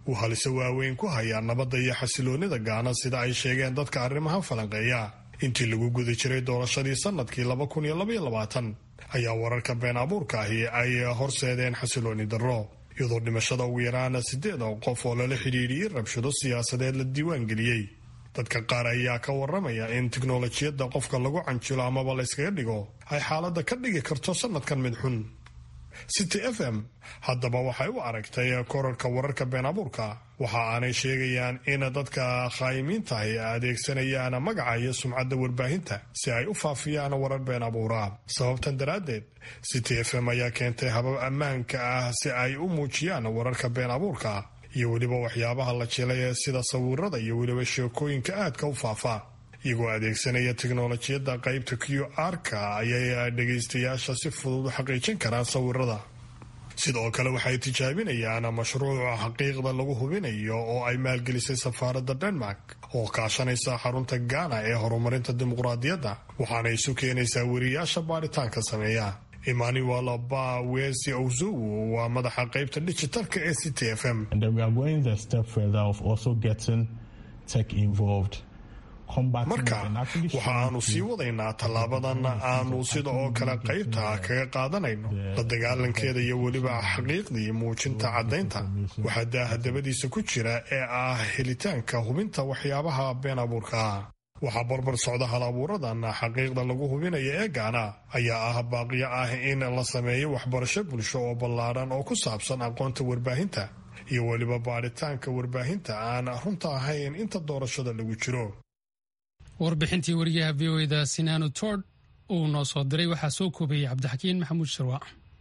uu halise waaweyn ku hayaa nabadda iyo xasiloonnida gaana sida ay sheegeen dadka arrimaha falanqeeya intii lagu guda jiray doorashadii sannadkii laba kun iyo labaiyo labaatan ayaa wararka been abuurka ahi ay horseedeen xasiloonni darro iyadoo dhimashada ugu yaraana siddeed oo qof oo lala xidhiidhiyey rabshado siyaasadeed la diiwaangeliyey dadka qaar ayaa ka waramaya in tiknolojiyadda qofka lagu canjilo amaba la yskaga dhigo ay xaaladda ka dhigi karto sannadkan mid xun city f m haddaba waxay u aragtay korarka wararka been abuurka waxa aanay sheegayaan in dadka khaayimiintahi adeegsanayaan magaca iyo sumcadda warbaahinta si ay u faafiyaan warar been abuura sababtan daraaddeed city f m ayaa keentay habab ammaanka ah si ay u muujiyaan wararka been abuurka iyo weliba waxyaabaha la jilay sida sawirada iyo weliba sheekooyinka aadka u faafa iyagoo adeegsanaya tiknolojiyadda qaybta q r-ka ayay dhegaystayaasha si fudud u xaqiijin karaan sawirada sidoo kale waxay tijaabinayaan mashruuca xaqiiqda lagu hubinayo oo ay maalgelisay safaaradda denmark oo kaashanaysa xarunta gaana ee horumarinta dimuqraadiyadda waxaana isu keenaysaa weriyaasha baaritaanka sameeya emmanuel ba wesi owzow waa madaxa qaybta digitalka ee c t f m marka waxa aanu sii wadaynaa tallaabadan aanu sida oo kale qaybta kaga qaadanayno la dagaalankeeda iyo weliba xaqiiqdii muujinta caddaynta waxaa daahadabadiisa ku jira ee ah helitaanka hubinta waxyaabaha been abuurka waxaa barbar socda hal abuuradan xaqiiqda lagu hubinaya ee gaana ayaa ah baaqiyo ah in la sameeyo waxbarasho bulsho oo ballaadhan oo ku saabsan aqoonta warbaahinta iyo weliba baadhitaanka warbaahinta aan runta ahayn inta doorashada lagu jiro
warbixintii wariyaha v o eda sinaano tord uu noo soo diray waxaa soo koobayay cabdixakiin maxamuud sharwa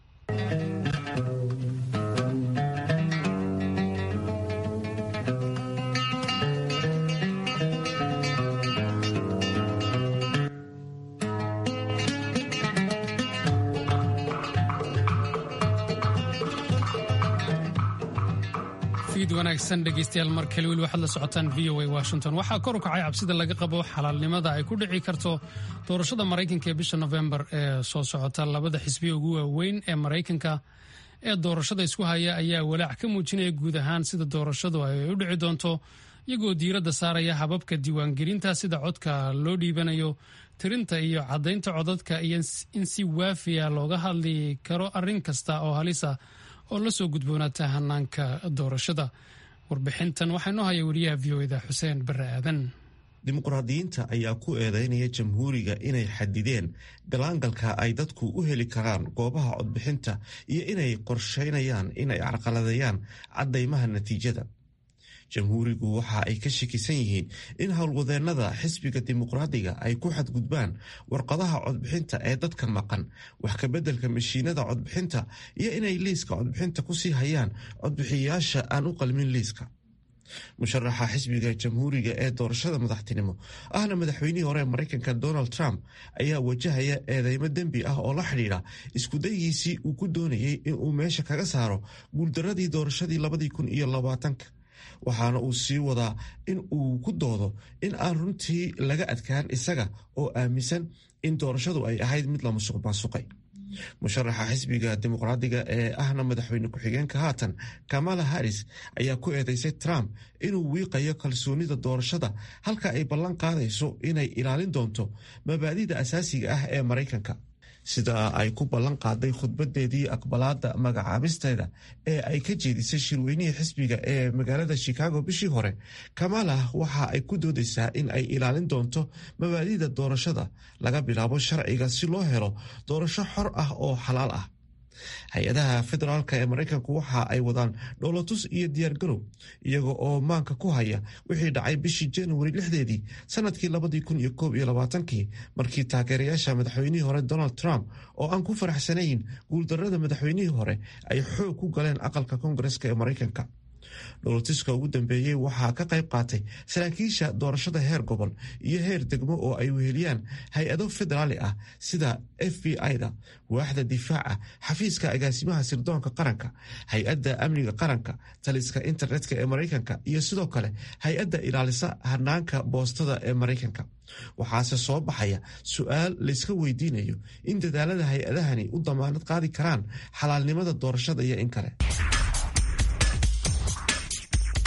wanaagsan dhegeystayaal mar kale weli waxaad la socotaan v o a washington waxaa kor u kacay cabsida laga qabo xalaalnimada ay ku dhici karto doorashada maraykanka ee bisha nofembar ee soo socota labada xisbiya ugu waaweyn ee maraykanka ee doorashada isku haya ayaa walaac ka muujinaya guud ahaan sida doorashadu ay u dhici doonto iyagoo diiradda saaraya hababka diiwaangelinta sida codka loo dhiibanayo tirinta iyo caddaynta codadka iyo in si waafiya looga hadli karo arrin kasta oo halisa oo la soo gudboonaata hanaanka doorashada warbixintan waxaa inoo haya wariyaha v o eda xuseen bare aadan
dimuqraadiyiinta ayaa ku eedeynaya jamhuuriga inay xadideen galaangalka ay dadku u heli karaan goobaha codbixinta iyo inay qorsheynayaan inay carqaladeeyaan caddaymaha natiijada jamhuurigu waxa ay ka shakisan yihiin in howlwadeennada xisbiga dimuqraadiga ay ku xadgudbaan warqadaha codbixinta ee dadka maqan wax kabeddelka mashiinada codbixinta iyo inay liiska codbixinta kusii hayaan codbixiyayaasha aan u qalmin liiska musharaxa xisbiga jamhuuriga ee doorashada madaxtinimo ahna madaxweynihii hore ee maraykanka donald trump ayaa wajahaya eedeymo dembi ah oo la xidhiidha iskudayigiisii uu ku doonayey inuu meesha kaga saaro guuldaradii doorashadii labadii kun iyo labaatanka waxaana uu sii wadaa in uu ku doodo in aan runtii laga adkaan isaga oo aaminsan in doorashadu ay ahayd mid la musuq maasuqay musharaxa xisbiga dimuqraadiga ee ahna madaxweyne ku-xigeenka haatan kamala harris ayaa ku eedeysay trump inuu wiiqayo kalsoonida doorashada halka ay ballan qaadayso inay ilaalin doonto mabaadida asaasiga ah ee maraykanka sida ay ku ballan qaaday khudbadeedii aqbalaada magacaabisteeda ee ay ka jeedisay shirweynihii xisbiga ee magaalada chicago bishii hore kamala waxa ay ku doodaysaa in ay ilaalin doonto mabaadida doorashada laga bilaabo sharciga si loo helo doorasho xor ah oo xalaal ah hay-adaha federaalk ee maraykanku waxa ay wadaan dhowlatus iyo diyaargarow iyaga oo maanka ku haya wixii dhacay bishii januari lixdeedii sanadkii labadii kun iyo koob iyo labaatankii markii taageerayaasha madaxweynihii hore donald trump oo aan ku faraxsanayn guuldarada madaxweynihii hore ay xoog ku galeen aqalka koongareska ee maraykanka dhowlatiska ugu dambeeyey waxaa ka qayb qaatay saraakiisha doorashada heer gobol iyo heer degmo oo ay weheliyaan hay-ado federaali ah sida f b i-da waaxda difaaca xafiiska agaasimaha sirdoonka qaranka hay-adda amniga qaranka taliska internetka ee maraykanka iyo sidoo kale hay-adda ilaalisa hanaanka boostada ee maraykanka waxaase soo baxaya su-aal layska weydiinayo in dadaalada hay-adahani u damaanad qaadi karaan xalaalnimada doorashada iyo in kale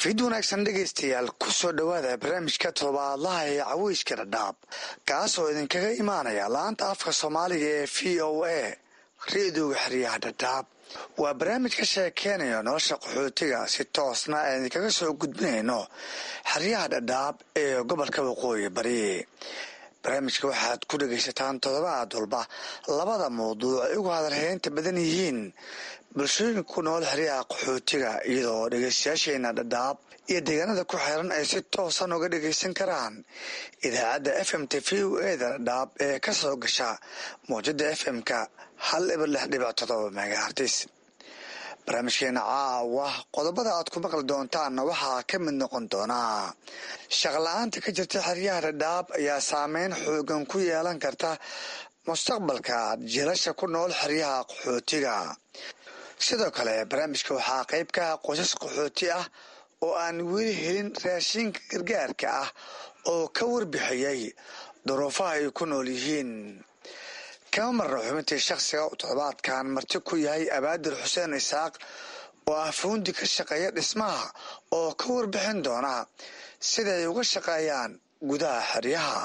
fid wanaagsan dhegaystayaal ku soo dhowaada barnaamijka todobaadlaha ee caweyska dhadhaab kaasoo idinkaga imaanaya laanta afka soomaaliga ee v o a ra-dooga xeryaha dhadhaab waa barnaamij ka sheekeynayo nolosha qaxootiga si toosna aan idinkaga soo gudbinayno xeryaha dhadhaab ee gobolka waqooyi bari barnaamijka waxaad ku dhegaysataan toddobaad walba labada mawduuc ay ugu hadalheynta badan yihiin bulshooyinka ku nool xeryaha qaxootiga iyadoo dhegaystayaasheena dhadhaab iyo deegaanada ku xiran ay si toosan uga dhagaysan karaan idaacadda f m t v o eda dhadhaab ee ka soo gasha mawjada f m-ka hal ibar lix dhibic todoba megahartis barnaamijkeena caawa qodobada aad ku maqli doontaanna waxaa ka mid noqon doonaa shaqla-aanta ka jirta xeryaha dhadhaab ayaa saameyn xoogan ku yeelan karta mustaqbalka jiilasha ku nool xeryaha qaxootiga sidoo kale barnaamijka waxaa qayb ka ah qoysas qaxooti ah oo aan weli helin raashinka gargaarka ah oo ka warbixiyey duruufaha ay ku nool yihiin kama marna xubintii shakhsiga toddobaadkan marti ku yahay abaadir xuseen isaaq oo ah fuundi ka shaqeeya dhismaha oo ka warbixin doona siday uga shaqeeyaan gudaha xeryaha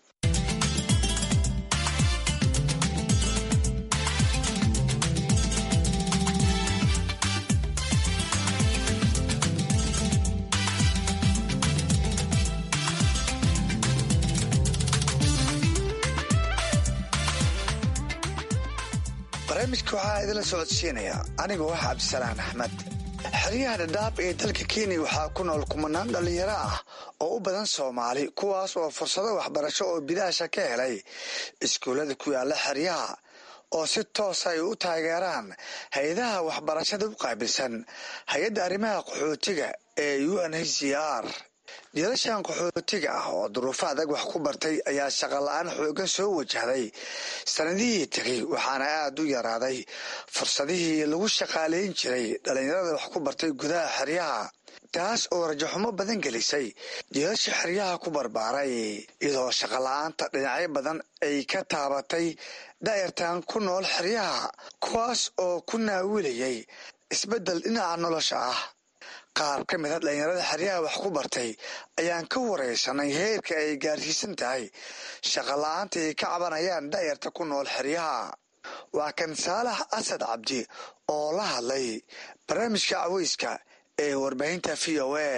barnaamijka waxaa idinla socodsiinaya anigoo ah cabdisalaan axmed xeryaha dhadhaab ee dalka kenya waxaa ku nool kumanaan dhallinyaro ah oo u badan soomaali kuwaas oo fursado waxbarasho oo bidaasha ka helay iskuullada ku yaala xeryaha oo si toosa ay u taageeraan hay-adaha waxbarashada u qaabilsan hay-adda arrimaha qaxootiga ee u n h c r jiilashan qaxootiga ah oo duruufo adag wax ku bartay ayaa shaqola-aan xoogan soo wajahday sanadihii tegay waxaana aada u yaraaday fursadihii lagu shaqaalayn jiray dhallinyarada wax ku bartay gudaha xeryaha taas oo rajaxumo badan gelisay jiilasha xeryaha ku barbaaray iyadoo shaqola-aanta dhinacyo badan ay ka taabatay daayartan ku nool xeryaha kuwaas oo ku naawilayay isbeddel dhinaca nolosha ah qaar ka mid a dhallinyarada xeryaha wax ku bartay ayaan ka waraysanay heerka ay gaarsiisan tahay shaqola-aanta ay ka cabanayaan daayarta ku nool xeryaha waa kan saalax asad cabdi oo la hadlay barnaamijka caweyska ee warbaahinta v o a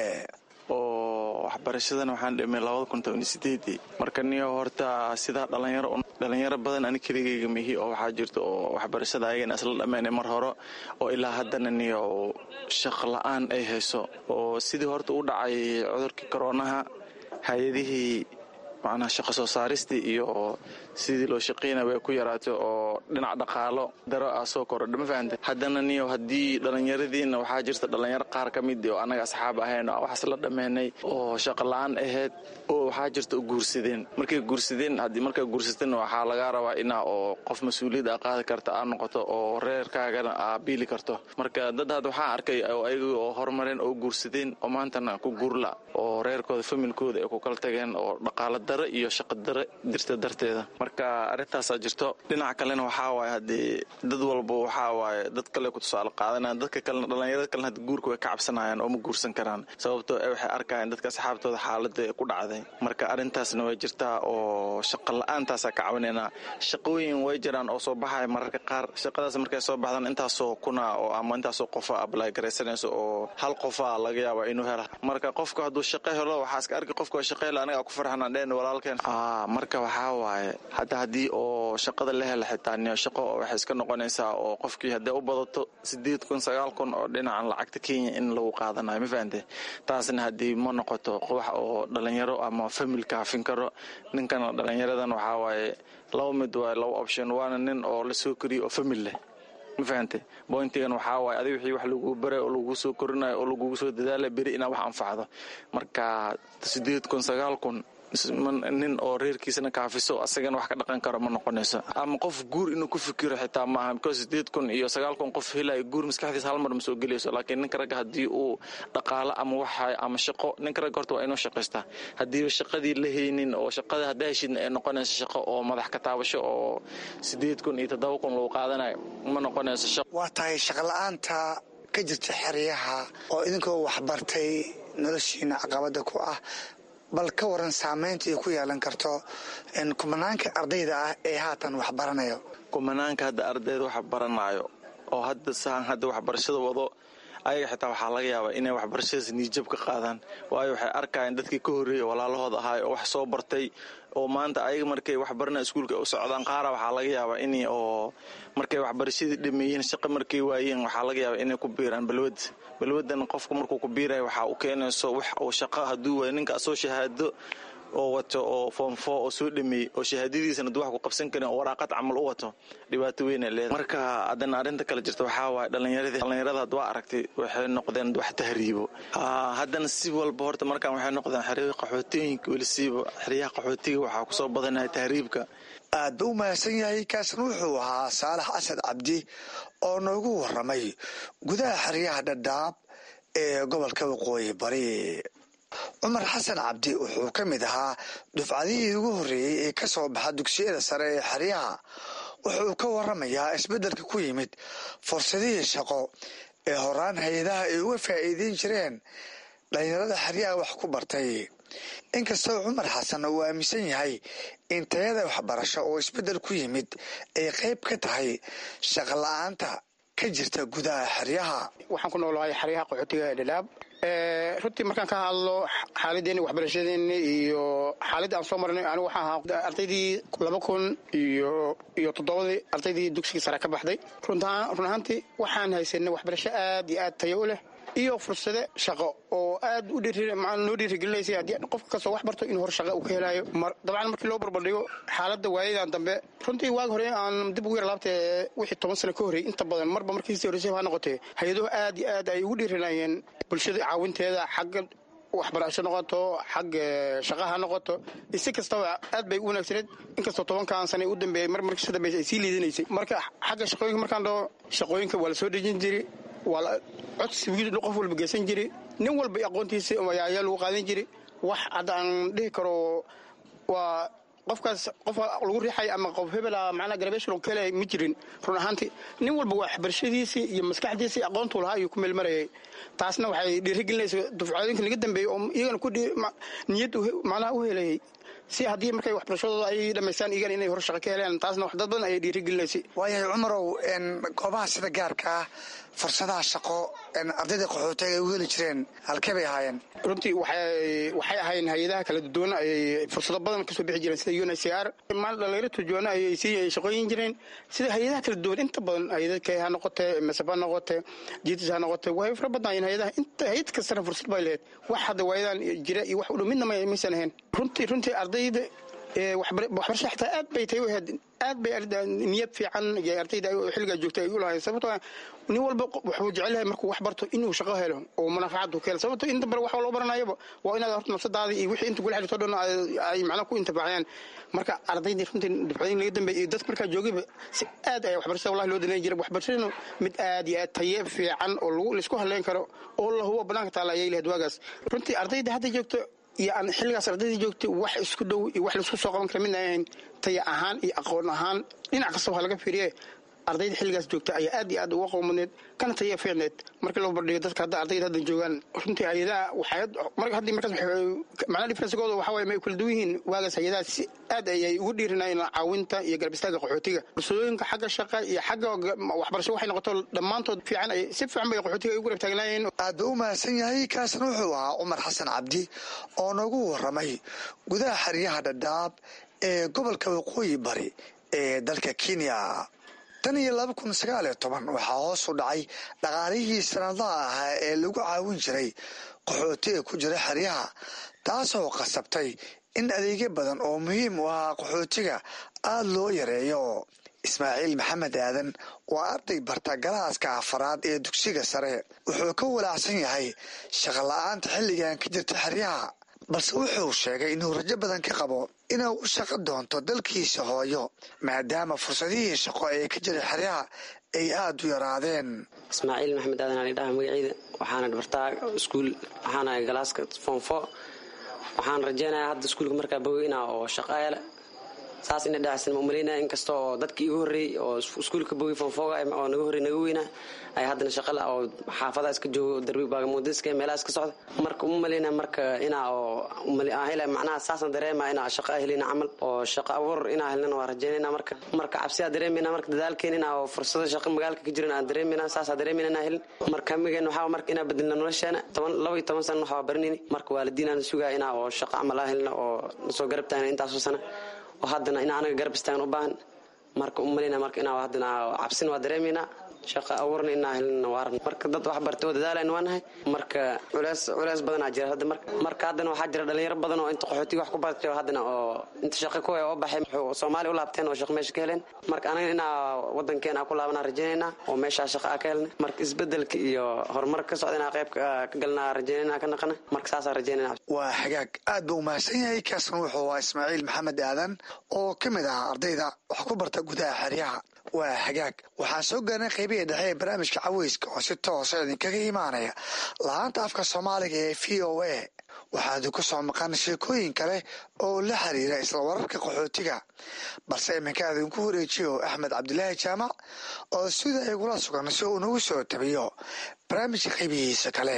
oo waxbarashadan waxaan dhimay labada kun toban sideedii marka niyo horta sidaa dhalinyaro dhalinyaro badan ani keligayga mihi oo waxaa jirta oo waxbarashada ayagana isla dhammeynay mar hore oo ilaa haddana niyo shaq la-aan ay hayso oo sidii horta u dhacay cudurkii koroonaha hay-adihii macnaha shaqo soo saaristii iyo sidii loo shaqaynaya way ku yaraatay oo dhinac dhaqaalo daro ah soo korodha ma fahamte haddana niyo haddii dhallinyaradiina waxaa jirta dhallinyaro qaar ka mid oo annaga asxaab ahayn oo waxaas la dhammeynay oo shaqo la-aan ahayd oo waxaa jirta u guursadeen markay guursadeen haddii markay guursateen waxaa lagaa rabaa inaa oo qof mas-uuliyad a qaadi karta aa noqoto oo reerkaagana aa biili karto marka dad had waxaa arkay oo ayaga oo horumareen oo guursadeen oo maantana ku guurla oo reerkooda familkooda ay ku kala tageen oo dhaqaalo daro iyo shaqo daro jirta darteeda marka arrintaasaa jirto dhinaca kalena waxaa waaye haddii dad walba waxaa waaye dad kale ku tusaale qaadanayaan dadka kalena dhallinyarada kalena haddi guurka way ka cabsanayaan oo ma guursan karaan sababtoo e waxay arkayaan dadka asxaabtooda xaaladda ee ku dhacday marka arrintaasna way jirtaa oo shaqo la-aantaasaa ka cabanaynaa shaqooyin way jiraan oo soo baxaya mararka qaar shaqadaas markay soo baxdaan intaasoo kuna oo ama intaasoo qofa ablay garaysanayso oo hal qofa laga yaaba inuu hela marka qofka hadduu shaqo helo waxaa iska arki qofka shaqo helo aniga ku farxanaan dheen walaalkeen marka waxaa waaye hadda haddii oo shaqada la hela xitaa niyo shaqo waxay iska noqonaysaa oo qofkii hadday u badato sideed kun sagaal kun oo dhinacan lacagta kenya in lagu qaadanayo ma fahante taasna haddii ma noqoto wax oo dhalinyaro ama famil kaafin karo ninkana dhalinyaradan waxaa waaye laba mid waaye laba option waana nin oo la soo koriyo oo famil leh ma fahante bointigan waxaa waaye adig wixii wax laguu baray oo lagu soo korinayo oo lagugu soo dadaala beri inaa wax anfacdo marka sideed kun sagaal kun nin oo reerkiisana kaafiso asagana wax ka dhaqan karo ma noqonayso ama qof guur inuu ku fikiro xitaa maaha because sideed kun iyo sagaal kun qof helayo guur maskaxdiisa hal mar ma soo gelayso laakiin ninka ragga haddii uu dhaqaalo ama waxa ama shaqo ninka ragga horta waa inuu shaqaystaa haddiiba shaqadii la haynin oo shaqada haddaa heshidna ay noqonayso shaqo oo madax ka taabasho oo sideed kun iyo toddoba kun lagu qaadanayo ma noqonayso shaqo
waa tahay shaqola'aanta ka jirta xeryaha oo idinkoo waxbartay noloshiina caqabada ku ah bal ka waran saameynta ay ku yeelan karto kumanaanka ardayda ah ee haatan wax baranayo
kumanaanka hadda ardayda wax baranaayo oo hadda saan hadda waxbarashada wado ayaga xitaa waxaa laga yaabaa inay waxbarashadaas niijab ka qaadaan waayo waxay arkayaan dadkii ka horreeyay walaalahooda ahaay oo wax soo bartay oo maanta ayaga markay waxbarana iskuulka u socdaan qaara waxaa laga yaabaa in oo markay waxbarashadii dhameeyeen shaqo markay waayeen waxaa laga yaabaa inay ku biiraan balwad balwadan qofka markuu ku biiraya waxaa u keenayso wax uu shaqo hadduu waayo ninka asoo shahaado oo wato oo foomfo oo soo dhameeyey oo shahaadadiisana duu wax ku qabsan karin oo waraaqad camal u wato dhibaato weyn ay leedahay marka haddana arrinta kale jirta waxaa waaye dhallinyaradii dhallinyarada had waa aragtay waxay noqdeen wax tahriibo haddana si walba horta markaan waxay noqdeen xeryaha qaxootooyinka welisiiba xeryaha qaxootiga waxaa kusoo badanaya tahriibka
aad ba u mahadsan yahay kaasna wuxuu ahaa saalax asad cabdi oo noogu waramay gudaha xeryaha dhadhaab ee gobolka waqooyi bari cumar xasan cabdi wuxuu ka mid ahaa dufcadihii ugu horreeyey ee ka soo baxa dugsiyada sare ee xeryaha wuxuu ka waramayaa isbeddelka ku yimid fursadihii shaqo ee horaan hay-adaha ay uga faa'iideyn jireen dhalinyarada xeryaha wax ku bartay inkastoo cumar xasan uu aaminsan yahay in tayada waxbarasho oo isbeddel ku yimid ay qayb ka tahay shaqo la-aanta ka jirta gudaha xeryaha
waxaan ku noolahay xeryaha qaxootiga ee dhadhaab runtii markaan ka hadlo xaaladeeni waxbarashadeeni iyo xaaladda aan soo marnay anigu waxaa ahaa ardaydii laba kun iyo iyo toddobadii ardaydii dugsigii sare ka baxday run ahaantii waxaan haysanay waxbarasho aad iyo aad tayo u leh iyo fursade shaqo oo aad u noo dhiirigelinaysa haddii qofka kastoo wax barto inuu hor shaqa uu ka helaayo dabcan markii loo barbardhigo xaaladda waayadan dambe runtii waagi hore aan dib ugu yar laabtee wixii toban sano ka horreeyey inta badan marba markii sii horreysay ha noqotee hay-aduhu aad iyo aad ay ugu dhiirinayeen bulshada caawinteeda xagga waxbarasho noqoto xagga shaqa ha noqoto si kastaba aad bay u wanaagsaneed inkastoo tobankan sana u dambeeyey mar markii ka dambeysay ay sii liidanaysay marka xagga shaqooyinka markaan dhaho shaqooyinka waa la soo dejin jiray waa codsi wiil qof walba geysan jiri nin walba aqoontiisa ayaa lagu qaadan jiri wax hadda aan dhihi karo waa qofkaas qof lagu riixay ama qof hebela macnaa garabeshal ka helay ma jirin run ahaantii nin walba waxbarashadiisii iyo maskaxdiisii aqoontuu lahaa ayuu ku meelmarayay taasna waxay dhiirigelinaysa dufcooyinka naga dambeeyey oo iyagana ku niyad macnaha u helayay si haddii markay waxbarashadooda ay dhamaystaan iyagana inay hor shaqo ka heleen taasna wax dad badan ayay dhiirigelinaysay
waayahay cumarow goobaha sida gaarka ah fursadaha shaqo ardayda qaxootiga ay u heli jireen halkee bay ahaayeen
runtii waxay ahayn hay-adaha kala duwan ayay fursado badan kasoo bixi jireen sida un h r maal dhalinyaro turjuwaano ayay sii shaqooyin jireen sida hay-adaha kala duwan inta badan hay-adadka ha noqote masaf ha noqote jitis ha noqote way fara badnaayeen hay-adaha inta hay-ad kastana fursad bay lahayd wax hadda waayadan jira iyo wax u dhow midna maysan ahayn runtii runtii ardayda waxbarasha xitaa aad bay tay u ahayd aad bay niyad fiican iyo ardayda xilligaa joogtay ay u lahayd sababtoo nin walba wuxuu jecel yahay markuu wax barto inuu shaqo helo oo manaafacaad ka helo sababto inta bare wax loo baranayaba waa inaad horta nafsadaada iyo wixii inta kula xirto dhan ay macnaha ku intifaacayaan marka ardaydii runtii difcadiin laga dambeeyay iyo dadka markaa joogayba si aad ayaa waxbarashada wallahi loo danayn jiray waxbarashadanu mid aad iyo aad taye fiican oo lagu laisku halleyn karo oo la hubo banaanka taala ayay lahayd waagaas runtii ardayda hadda joogto iyo aan xilligaas ardayda joogtay wax isku dhow iyo wax laisku soo qaban kara midna ahayn taya ahaan iyo aqoon ahaan dhinac kastaba ha laga fiiriye ardayda xilligaas joogta ayaa aad iyo aad uga qowmaneed kana taya fiicneed markii loo bardhigo dadka hadda ardayda hadda joogaan runtii hay-adaha waxay haddii markaas macnaha differencegooda waxa waye may kala duwan yihiin waagaas hay-adaha si aad ayay ugu dhiirinayeen caawinta iyo garab istaaga qaxootiga fursadooyinka xagga shaqa iyo xagga waxbarasho waxay noqoto dhammaantood fiican ay si fiican bay qaxootiga ay ugu garab taagnaayeen
aad ba u mahadsan yahay kaasna wuxuu ahaa cumar xasan cabdi oo noogu waramay gudaha xeryaha dhadhaab ee gobolka waqooyi bari ee dalka kenya tan iyo laba kun sagaal iyo toban waxaa hoos u dhacay dhaqaalihii sanadaha ahaa ee lagu caawin jiray qaxootiga ku jira xeryaha taasoo qasabtay in adeegyo badan oo muhiim u ahaa qaxootiga aada loo yareeyo ismaaciil maxamed aadan waa arday barta galaaska afaraad ee dugsiga sare wuxuu ka walaacsan yahay shaqo la-aanta xilligan ka jirta xeryaha balse wuxuu sheegay inuu rajo badan ka qabo inuu u shaqo doonto dalkiisa hooyo maadaama fursadihii shaqo ee ka jira xeryaha ay aada u yaraadeen
ismaaciil maxamed aadan ali dhaha magaciida waxaana bartaa iskuul waxaana galaaska foomfo waxaan rajeynayaa hadda iskuulka markaa baweyna oo shaqo ele saas ina dhacaysan ma umalaynaya inkasta oo dadkii igu horreeyey oo iskuulka bogi fonfooga oo naga horrey naga weynaa ay haddana shaqala oo xaafadaha iska joogo darbi baagamuudiska meelaha iska socda marka uma malaynaya marka inaa oo aan hela macnaha saasna dareema inaa shaqo helina camal oo shaqo abuur inaa helina waa rajaynayna marka marka cabsiyaa dareemayna marka dadaalkeen inaa oo fursado shaqo magaalka ka jiran aan dareemayna saasaa dareemayna inaa helin marka hamigeen waxaa marka inaa bedelna nolosheena toban laba iyo toban sana waxaa baranayni marka waalidiin aan sugaa inaa oo shaqo camal aan helina oo nasoo garab taagna intaasoo sana oo haddana inaa anaga garab istaagan u baahan marka umalayna marka inaa haddana cabsin waa dareemaynaa shaqa abuurna inaa helin waaran marka dad wax bartay oo dadaalan waa nahay marka culeys culeys badanaa jira hadda marka marka haddana waxaa jira dhalinyaro badan oo inta qaxootiga wax ku bartay oo haddana oo inta shaqa ku oo baxay soomaaliya u laabteen oo shaqa meesha ka heleen marka anaga inaa wadankeena ku laabanaa rajaynaynaa oo meeshaa shaqa a ka helna marka isbedelka iyo horumarka ka socda inaa qayb ka galnaa rajaynayna ka naqana marka saasaa rajaynayna
waa xagaag aad buu umahadsan yahay kaasna wuxuu ahaa ismaaciil maxamed aadan oo ka mid ah ardayda wax ku barta gudaha xeryaha waa hagaag waxaan soo gaarnay qaybihii dhexe ee barnaamijka caweyska oo si toosa idinkaga imaanaya la-aanta afka soomaaliga ee v o a waxaad ku soo maqan sheekooyin kale oo la xiriira isla wararka qaxootiga balse iminka idinku wareejiyo axmed cabdilaahi jaamac oo sida igula sugan si uu nagu soo tabiyo barnaamijka qaybihiisa kale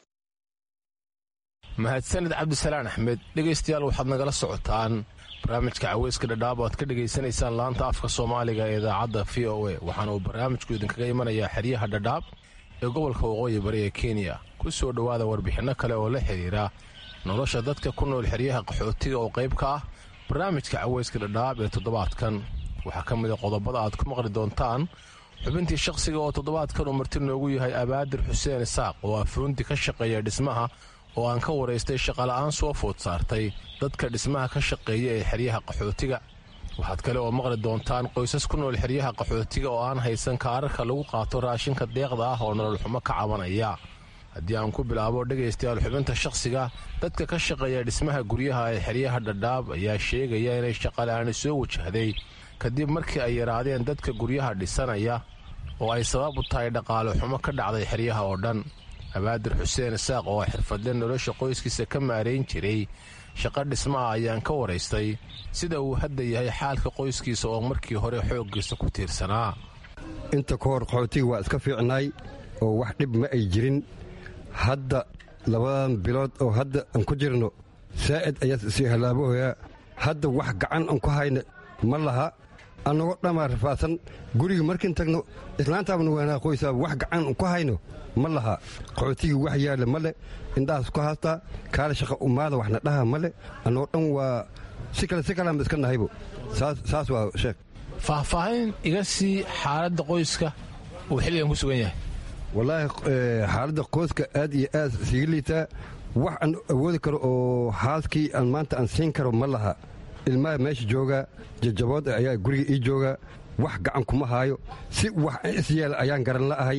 mahadsaned cabdisalaan axmed dhegaystayaal waxaad nagala socotaan barnaamijka caweyska dhadhaab o aad ka dhegaysanaysaan laanta afka soomaaliga ee idaacadda v o a waxaana uu barnaamijku idinkaga imanayaa xeryaha dhadhaab ee gobolka waqooyi bari ee kenya ku soo dhowaada warbixinno kale oo la xidhiira nolosha dadka ku nool xeryaha qaxootiga oo qayb ka ah barnaamijka caweyska dhadhaab ee toddobaadkan waxaa ka mida qodobada aad ku maqli doontaan xubintii shakhsiga oo toddobaadkan uu marti noogu yahay abaadir xuseen isaaq oo afuunti ka shaqeeya dhismaha oo aan ka waraystay shaqola'aan soo food saartay dadka dhismaha ka shaqeeya ee xeryaha qaxootiga waxaad kale oo maqli doontaan qoysas ku nool xeryaha qaxootiga oo aan haysan kaararka lagu qaato raashinka deeqda ah oo nololxumo ka cabanaya haddii aan ku bilaabo dhegaystayaal xubinta shakhsiga dadka ka shaqeeya dhismaha guryaha ee xeryaha dhadhaab ayaa sheegaya inay shaqala'aani soo wajahday kadib markii ay yaraadeen dadka guryaha dhisanaya oo ay sabab u tahay dhaqaale xumo ka dhacday xeryaha oo dhan abaadir xuseen isaaq oo xirfadle nolosha qoyskiisa ka maarayn jiray shaqo dhismaha ayaan ka waraystay sida uu hadda yahay xaalka qoyskiisa oo markii hore xooggiisa ku tiirsanaa
inta ka hor qaxootiga waa iska fiicnaay oo wax dhib ma ay jirin hadda labadan bilood oo hadda aan ku jirno saa'id ayaa sii halaabahoyaa hadda wax gacan aan ku hayna ma laha annagoo dhammaa rafaadsan guriga markiin tagno islaantaabna waanaa qoysaaba wax gacan ku hayno ma laha qaxootigii wax yaalla ma leh indhahaas ku haastaa kaale shaqa umaada waxna dhaha ma leh annagoo dhan waa si kale si kaleanba iska nahaybo saas waa sheekh
faahfaahin iga sii xaaladda qoyska uu xilligan ku sugan yahay
wallaahi xaaladda qoyska aad iyo aad siiga liitaa wax aan awoodi karo oo haaskii aan maanta aan siin karo ma laha ilmaha meesha jooga jajabood ayaa guriga ii jooga wax gacan kuma haayo si wax isyeela ayaan garan la'ahay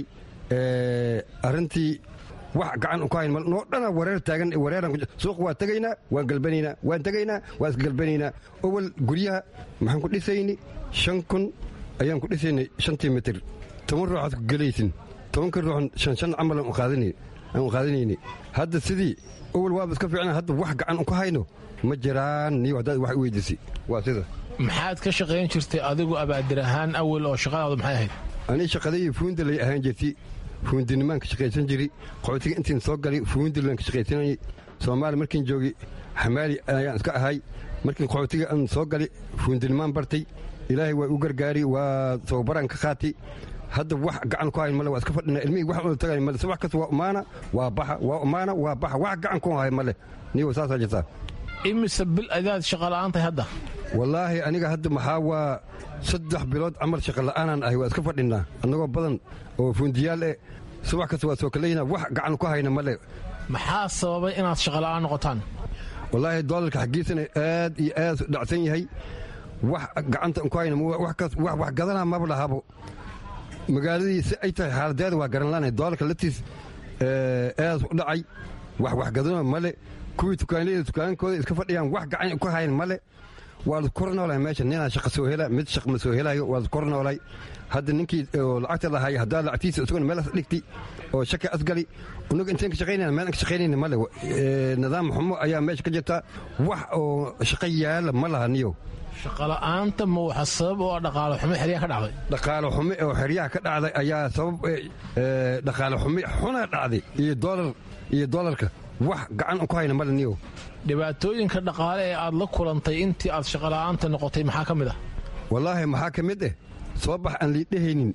arrintii wax gacan ku hayn noo dhana wareer taagan wareeran suuq waa tegaynaa waan galbanaynaa waan tegaynaa waan isgalbanaynaa owal guryaha maxaan ku dhisayni shan kun ayaan ku dhisaynay shantii mitir toban ruuxaad ku gelaysin tobanka ruuxan shan shan camal aan qaadanayni hadda sidii owal waaba iska fiicnaa hadda wax gacan ku hayno ma jiraan niyo haddaad wax u weydiisay waa sida
maxaad ka shaqayn jirtay adigu abaadir ahaan awal oo shaqadaadu maxay ahayd
anii shaqadayii fuunda lay ahaan jirtay fuundinimaan ka shaqaysan jiri qaxootiga intiin soo galay fuundilan ka shaqaysanayay soomaali markiin joogay xamaali ayaan iska ahay markiin qaxootiga aan soo galay fuundinimaan bartay ilaahay waa u gargaari waa tababaraan ka qaatay hadda wax gacan ku hayn male waa iska fadhina ilmihii wax ula tagay male subax kasta waa umaana waa baxa waa umaana waa baxa wax gacan ku hay male niyo saasaa jirtaa
imise bil adaad shaqola'aantahay hadda
wallaahi aniga hadda maxaa waa saddex bilood camal shaqola'aanaan ahay waa iska fadhinaa annagoo badan oo fuundiyaal eh subax kasta waa soo kalaynaa wax gacan ku hayna male
maxaa sababay inaad shaqola'aan noqotaan
wallaahi doolarka xaggiisana aad iyo aad dhacsan yahay wax gacanta ku hayna wax gadanaa maba lahabo magaaladii si ay tahay xaaladeeda waa garan laanahay doolarka laftiis aad u dhacay wax waxgadano male kuwii tukaanleyda tukaankooda iska fadhiyaan wax gacan ku hayn male waa la kor noolay meesha ninaa shaqa soo hela mid shaq ma soo helayo waa la kor noolay hadda ninkii oo lacagta lahaaya haddaa lacagtiisa isaguna meel dhigti oo shaka asgali unaga intaan ka shaqaynayna meel aan ka shaqaynayna male nidaam xumo ayaa meesha ka jirta wax oo shaqo yaala ma laha niyo
shaqola'aanta ma waxa sabab oo dhaqaalo xumo xeryaha ka dhacday
dhaqaalo xumo oo xeryaha ka dhacday ayaa sabab dhaqaalo xumo xuna dhacday iyo doolar iyo doolarka wax gacan ku hayna male niyo
dhibaatooyinka dhaqaale ee aad la kulantay intii aad shaqola'aanta noqotay maxaa ka mid ah
wallaahi maxaa ka mid eh soo bax aan liidhahaynin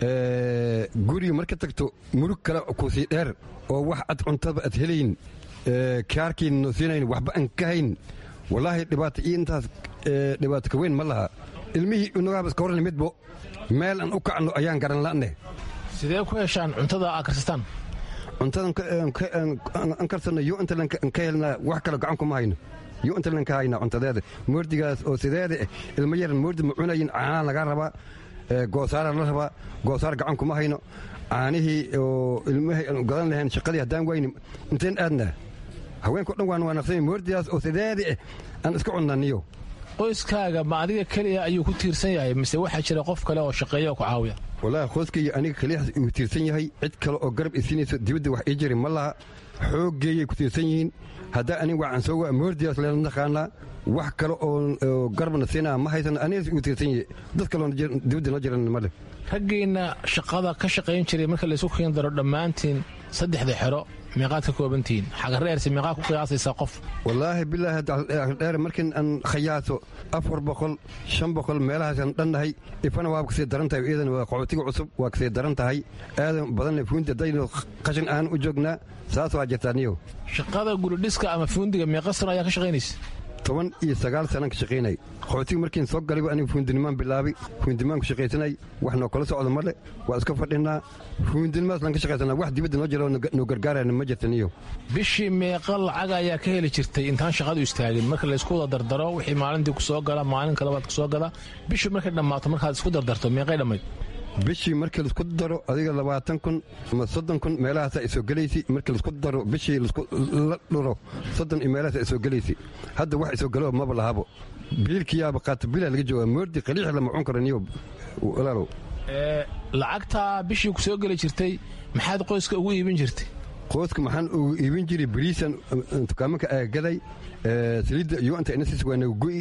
guriga marka tagto murug kale kusii dheer oo wax ad cuntaba ad helayn kaarkiina noo siinayn waxba aan ka hayn wallaahi dhibaato iyo intaas dhibaato ka weyn ma laha ilmihii unagaaba iska warni midbo meel aan u kacno ayaan garan la'ne
sidee ku heshaan cuntada aad karsastaan
cuntada aan karsanno yo intalan ka helnaa wax kale gacan kuma hayno yo intalan ka haynaa cuntadeeda moordigaas oo sideeda eh ilmo yaran moordi ma cunayin caanaa laga rabaa goosaara la rabaa goosaar gacan kuma hayno caanihii oo ilmahay aan gadan lahayn shaqadii haddaan wayni inteen aadnaa haweenko dhan waan waanaqsanya moordigaas oo sideeda eh aan iska cunnaniyo
qoyskaaga ma adiga keliya ayuu ku tiirsan yahay mise waxaa jira qof kale oo shaqeeya oo ku caawiya
wallaahi qoyskaiyo aniga keliyaas uu tiirsan yahay cid kale oo garab isiinayso dibadda wax ii jiri ma laha xooggeeyay ku tiirsan yihiin haddaa aniga waxaan soo waa moordigaas leela naqaanaa wax kale oo garbana siinaa ma haysan anigas uu tiirsan yahay dad kaloo dibadda noo jiran male
raggiinna shaqada ka shaqayn jiray marka laysu keen daro dhammaantiin saddexda xero meeqaad ka koobantihiin xagareerse meeqaad ku qiyaasaysaa qof
wallaahi bilaahi dheer markin aan khayaaso afar boqol shan boqol meelahaasaan dhannahay ifana waa kasii daran tahay iyadan waa qaxootiga cusub waa kasii daran tahay aadan badanna fuunti haddaynu qashin aan u joognaa saas waa jirtaa niyow
shaqada gulidhiska ama fuundiga meeqa sano ayaa ka shaqaynaysa
toban iyo sagaal sanaan ka shaqaynay qaxootiga markiin soo galayba aniga fuundinimaan bilaabay fuundinimaan ku shaqaysanay wax noo kala socda male waa iska fadhinaa fuundinimaas laan ka shaqaysanaa wax dibadda noo jira noo gargaarayna ma jirta niyo
bishii meeqa lacag ayaa ka heli jirtay intaan shaqadu istaagin marka laysku wada dardaro wixii maalintii ku soo gala maalin kalabaad ku soo gala bishii markay dhammaato markaad isku dardarto meeqay dhammayd
bishii markii laisku daro adiga labaatan kun ama soddon kun meelahaasa isoo gelaysi markii laisku daro bishii la dhuro soddon iyo meelahaasa isoo gelaysi hadda wax isoo galo maba lahabo biilkiyaaba qaato bilaa laga jooga moordi qaliix lama cun karo niyo walaalow
lacagtaa bishii ku soo geli jirtay maxaad qoyska ugu iibin jirtay
qoyska maxaan ugu iibin jiray bariisan dukaamanka aagaday saliidda iyo inta inasis waa nagu go'i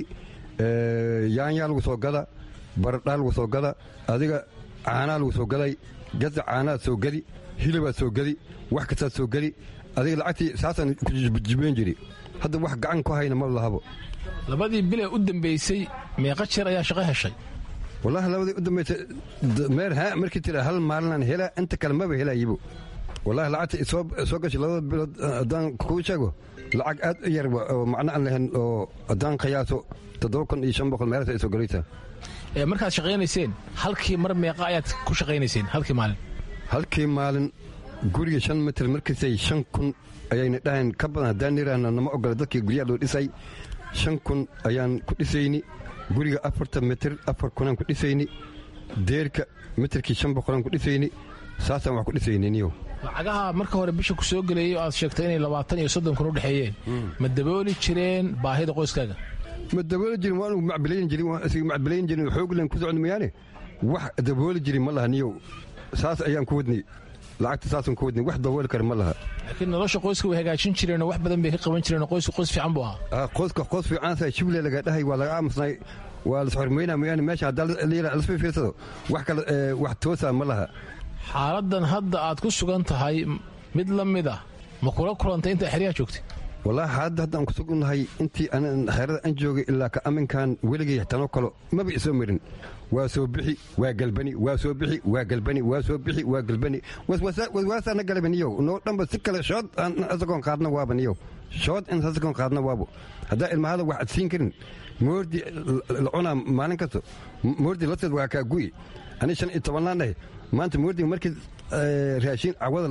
yaanyaa lagu soo gada baradhaa lagu soo gada adiga caanaa lagu soo gaday gaza caanaad soo gadi hilabaad soo gadi wax kastaad soo gadi adiga lacagtii saasaan kujibeyn jiri hadda wax gacan ku hayna ma lahabo
labadii bilee u dambaysay meeqa jeer ayaa shaqo heshay
wallaahi labadii u dambaysay meer haa markii tira hal maalinaan helaa inta kale maba helayibo wallaahi lacagta soo gashay labada bilood haddaan kuu sheego lacag aad u yar oo macno aan lahayn oo haddaan qiyaaso toddoba kun iyo shan boqol meelaas ay soo galaysaa
markaad shaqaynayseen halkii mar meeqa ayaad ku shaqaynayseen halkii maalin
halkii maalin guriga shan mitir markiisay shan kun ayayna dhahayn ka badan haddaan niraahna nama ogola dadkii guryaha loo dhisay shan kun ayaan ku dhisayni guriga afartan mitir afar kunaan ku dhisayni deerka mitirkii shan boqolaan ku dhisayni saasaan wax ku dhisayni niyo
lacagaha marka hore bisha ku soo gelayay oo aad sheegtay inay labaatan iyo soddon kun u dhexeeyeen ma dabooli jireen baahida qoyskaaga
ma dabooli jirin waanu macbilayn jirin waan isga macbilayn jirin xooglan ku socon mayaane wax dabooli jirin ma laha niyow saas ayaan ku wadnay lacagta saasaan ku wadnay wax dabooli kara ma laha
laakiin nolosha qoyska way hagaajin jireenoo wax badan bay ka qaban jireen qoysku qoys fiican buu ahaa
qoyska qoys fiicansa shible laga dhahay waa laga aamusnay waa la xormeynaa mayaane meesha haddaa lasma fiirsado wax kale wax toosaa ma laha
xaaladan hadda aad ku sugan tahay mid la mid ah ma kula kulantay intaa xeryaha joogtay
wallaahi xaaladda hadda aan ku sugnahay intii xeerada aan joogay ilaa ka aminkan weligay tanoo kalo maba isoo marin waa soo bixi waa galbani waa soo bixi waa galbani waa soo bixi waa galbani waswaasaana galabaniyow noo dhanba si kale shood asagoon qaadna waaba niyow shood in asagoon qaadna waabo haddaa ilmahada wax ad siin karin moordi la cunaa maalin kasto moordi lateed waa kaa gu'i ani shan iyo tobannaan dhahe maanta moordiga markii raashiin cawada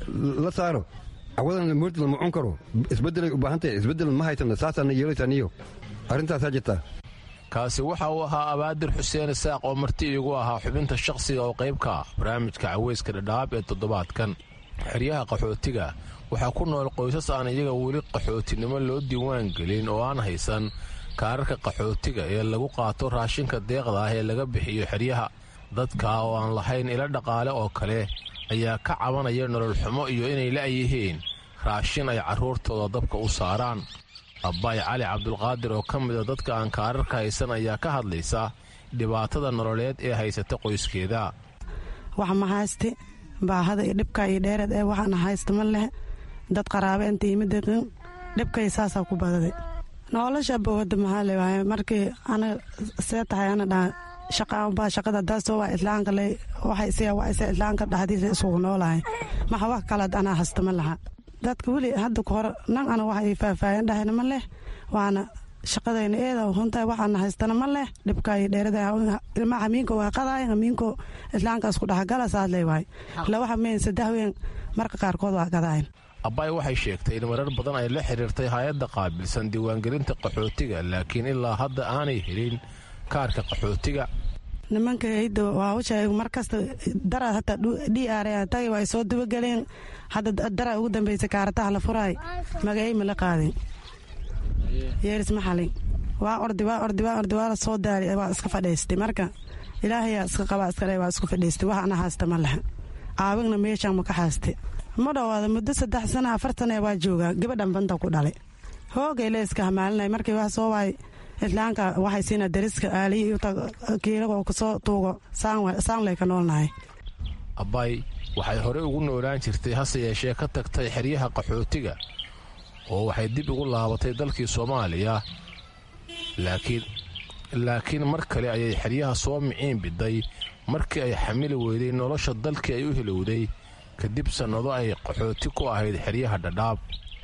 la saaro cawadan moordi lama cun karo isbedelay u baahan tahay isbedel ma haysana saasaana yeelaysaa niyo arrintaasaa jirtaa
kaasi waxa uu ahaa abaadir xuseen isaaq oo marti iigu ahaa xubinta shakhsiga oo qayb ka ah barnaamijka caweyska dhadhaab ee toddobaadkan xeryaha qaxootiga waxaa ku nool qoysas aan iyaga weli qaxootinimo loo diiwaan gelin oo aan haysan kaararka qaxootiga ee lagu qaato raashinka deeqda ah ee laga bixiyo xeryaha dadka oo aan lahayn ilo dhaqaale oo kale ayaa ka cabanaya nolol xumo iyo inay la'yihiin raashin ay carruurtooda dabka u saaraan abbaay cali cabdulqaadir oo ka mida dadka aan kaararka haysan ayaa ka hadlaysa dhibaatada nololeed ee haysata qoyskeeda
wax ma hayste baahada iyo dhibka iyo dheereed ee waxaana haysta ma leh dad qaraabe inta yimid dhibkay saasaa ku badaday nolosha bowada maxaa leewahay markii ana see tahay ana dhaa shaqaanbaa shaqada daasoo waa islaanka le waxay siya waa isa islaanka dhexdiisa isugu noolahay maxa wax kalead anaa hasta ma laha dadka weli hadda ka hore nan ana wax ay faahfaahin dhahayna ma leh waana shaqadayna eeda huntahay waxaana haystana ma leh dhibka iyo dheerada ilmaha hamiinko waa qadaay hamiinko islaanka isku dhexgala saas leewahay laba hameen saddex ween marka qaarkood waa qadaayan
abbaay waxay sheegtay in marar badan ay la xiriirtay hay-adda qaabilsan diiwaangelinta qaxootiga laakiin ilaa hadda aanay helin kaarka qaxootiga
nimanka hidda waa u sheegay mar kasta dara hataa d r tagi waa soo dabageleen hadda dara ugu dambeysay kaarataha la furaay magacay ma la qaadin yeeris maxalin waa ordi waa ordi waa ordi waa la soo daari waa iska fadhiistay marka ilaahayaa iska qabaa iska dhe waa isku fadhiistay wax ana haasta ma laha aawigna meeshaan ma ka haaste ma dhowaada muddo saddex sana afar sana waa joogaa gabadhan banta ku dhalay hoogay le iska hamaalinay markii wax soo waay islaanka waxay siina dariska aaliyi kiilagoo kasoo tuugo saanley ka noolnahay
abbaay waxay horey ugu noolaan jirtay hase yeeshee ka tagtay xeryaha qaxootiga oo waxay dib ugu laabatay dalkii soomaaliya laakiin laakiin mar kale ayay xeryaha soo miciin biday markii ay xamili weyday nolosha dalkii ay u hilowday kadib sannado ay qaxooti ku ahayd xeryaha dhadhaab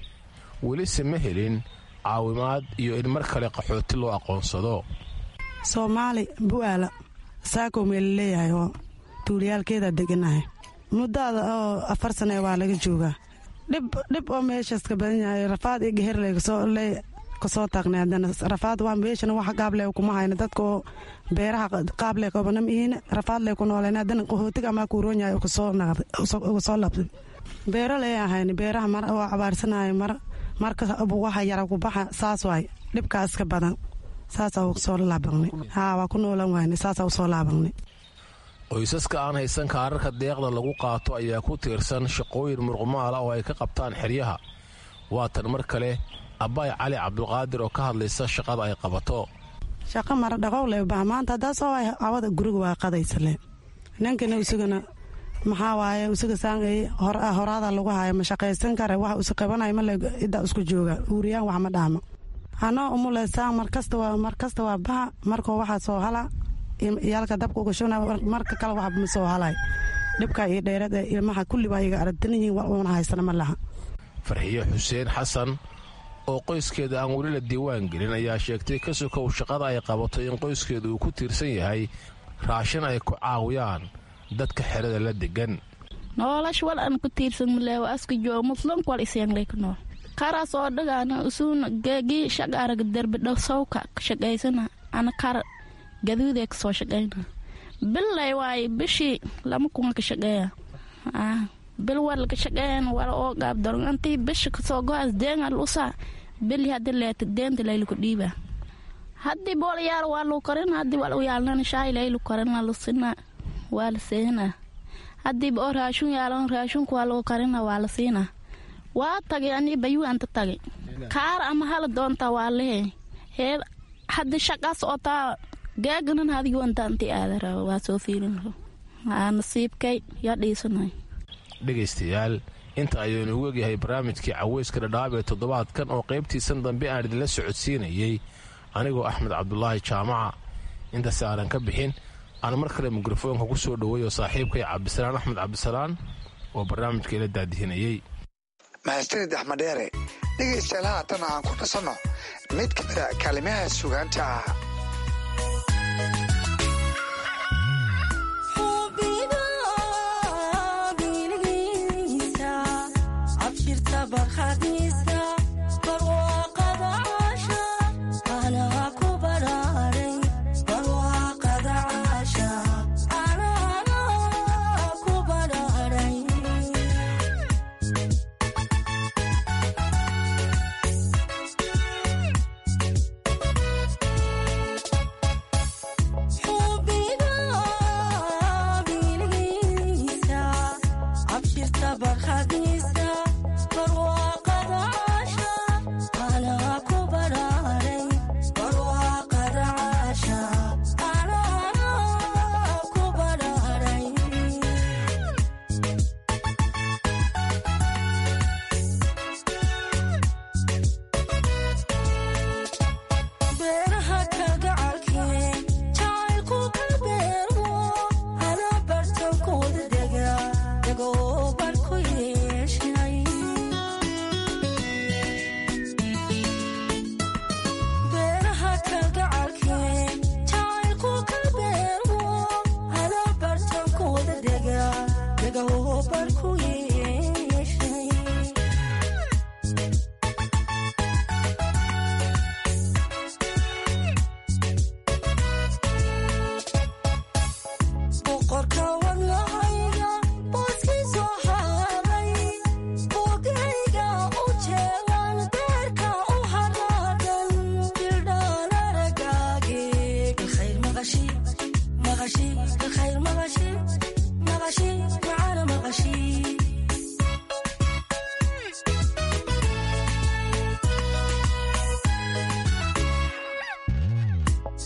welise ma helin caawimaad iyo in mar kale qaxooti loo aqoonsado
soomaali bu'aala saakoo meela leeyahay oo tuuliyaalkeeda deganahay muddaada oo afar sane waa laga joogaa dhib oo meeshaas ka badan yahay rafaad iyo geherley kasoo taagnay haddana rafaad waa meeshana wax qaable kuma hayno dadka oo beeraha qaable kobanam ihiin rafaadley ku nooleen haddana qaxootiga amaa kuuroon yahay uga soo labsay beero lee ahayn beeraha mar oo cabaarsanahay mar marka waxa yara ku baxa saas waay dhibkaas ka badan saasaa usoo laabanay haa waa ku noolan wayne saasaa usoo laabanay
qoysaska aan haysan kaararka deeqda lagu qaato ayaa ku tiirsan shaqooyin murqumaala oo ay ka qabtaan xeryaha waatan mar kale abbaay cali cabdulqaadir oo ka hadlaysa shaqada ay qabato
shaqo mara dhaqowle baha maanta haddaa soo waay awada guriga waa qadaysale ninkana isagana maxaa waaye isaga saangay horaada lagu haayo ma shaqaysan kare waxa usi qabanaya male iddaa isku jooga uuriyaan wax ma dhaamo anoo umule saang markasta waa markasta waa baha markoo waxaa soo hala iyaalka dabka uga shubna marka kale waxba ma soo halay dhibka iyo dheerada ilmaha kulli baa iga aragtan yihiin wax uuna haysana ma laha
farxiyo xuseen xasan oo qoyskeeda aan weli la diiwaan gelin ayaa sheegtay ka sokow shaqada ay qabato in qoyskeeda uu ku tiirsan yahay raashin ay ku caawiyaan dadka xerada la degan
noolash wal an ku tiirsan maleewa aska joo muslunk wal isyanglay ku nool karas oo dhagaana usuuna geegi shaqaaraga derbi dhow sawka ka shaqaysana ana kar gaduudee ka soo shaqayna billay waaye bishii lama kunga ka shaqeeya bil wal ka shaqeeyan wala oo gaab daron antii bisha kasoo go-as deengal usa bili haddi leeta deenta layluku dhiiba haddii bool yaal waa lu karin haddii wal uyaalnana shaay laylu karina lusina waa la seena haddii oo raashun yaalan raashunka waa lagu karina waa la siina waa tagay anii bayuu anta tagay kaar ama hala doonta waa lehe hee haddii shaqaas oo taa geeganan hadigu anta anti aadara waa soo fiilin aa nasiibkay yaa dhiisanay
dhegaystayaal inta ayaynu ugu egyahay barnaamijkii caweyska dhadhaab ee toddobaadkan oo qaybtiisan dambe aan idinla socodsiinayey anigoo axmed cabdulaahi jaamaca intaas aanan ka bixin aan mar kale mikrofoonka ku soo dhoweeyo saaxiibkay cabdisalaan axmed cabdisalaan oo barnaamijka ila daadihinayey
mahadsanid axmed dheere dhegaystayaal haatan aan ku nasanno mid ka mida kaalimaha sugaanta ah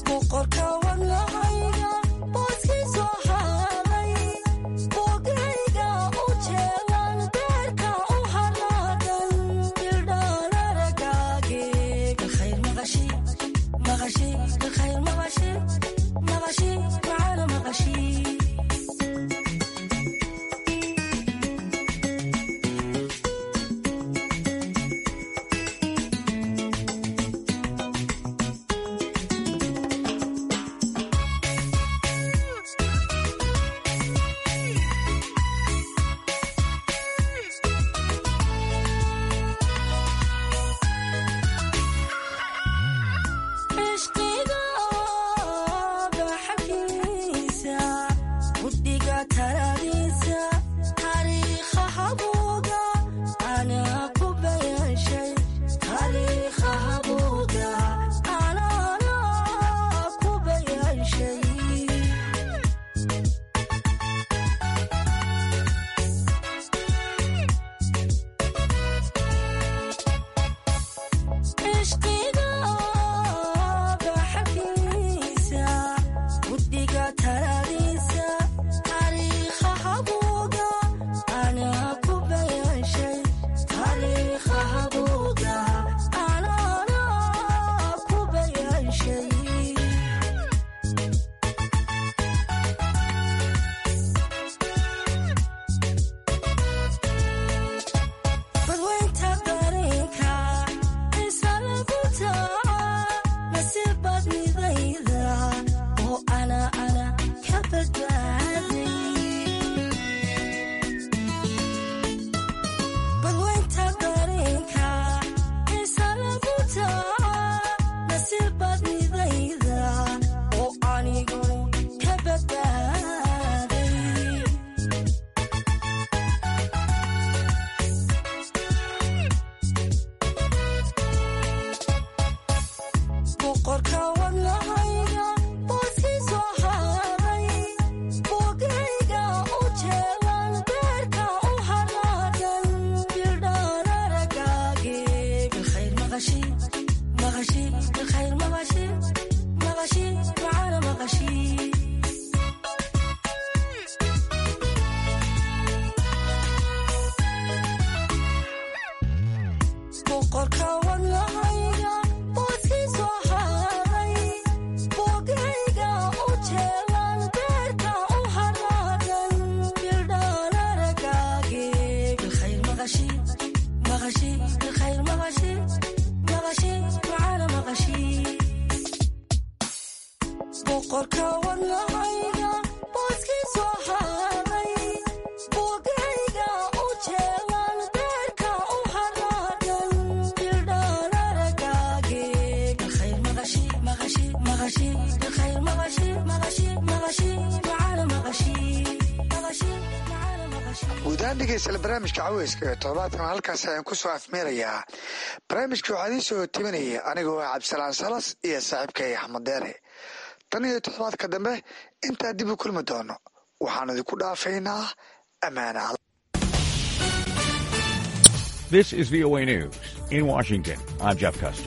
guudahaan dhegeystayaal barnaamijka caweyska ee toddobaadkan halkaas ayaan ku soo afmeerayaa barnaamijka waxaa idiin soo timinaya anigoo ah cabdisalaan salas iyo saaxiibkay axmed deere tan iyo toddobaadka dambe intaa dib u kulmi doono waxaan idinku dhaafaynaa ammaana
This is VOA News. In Washington, I'm Jeff Custer.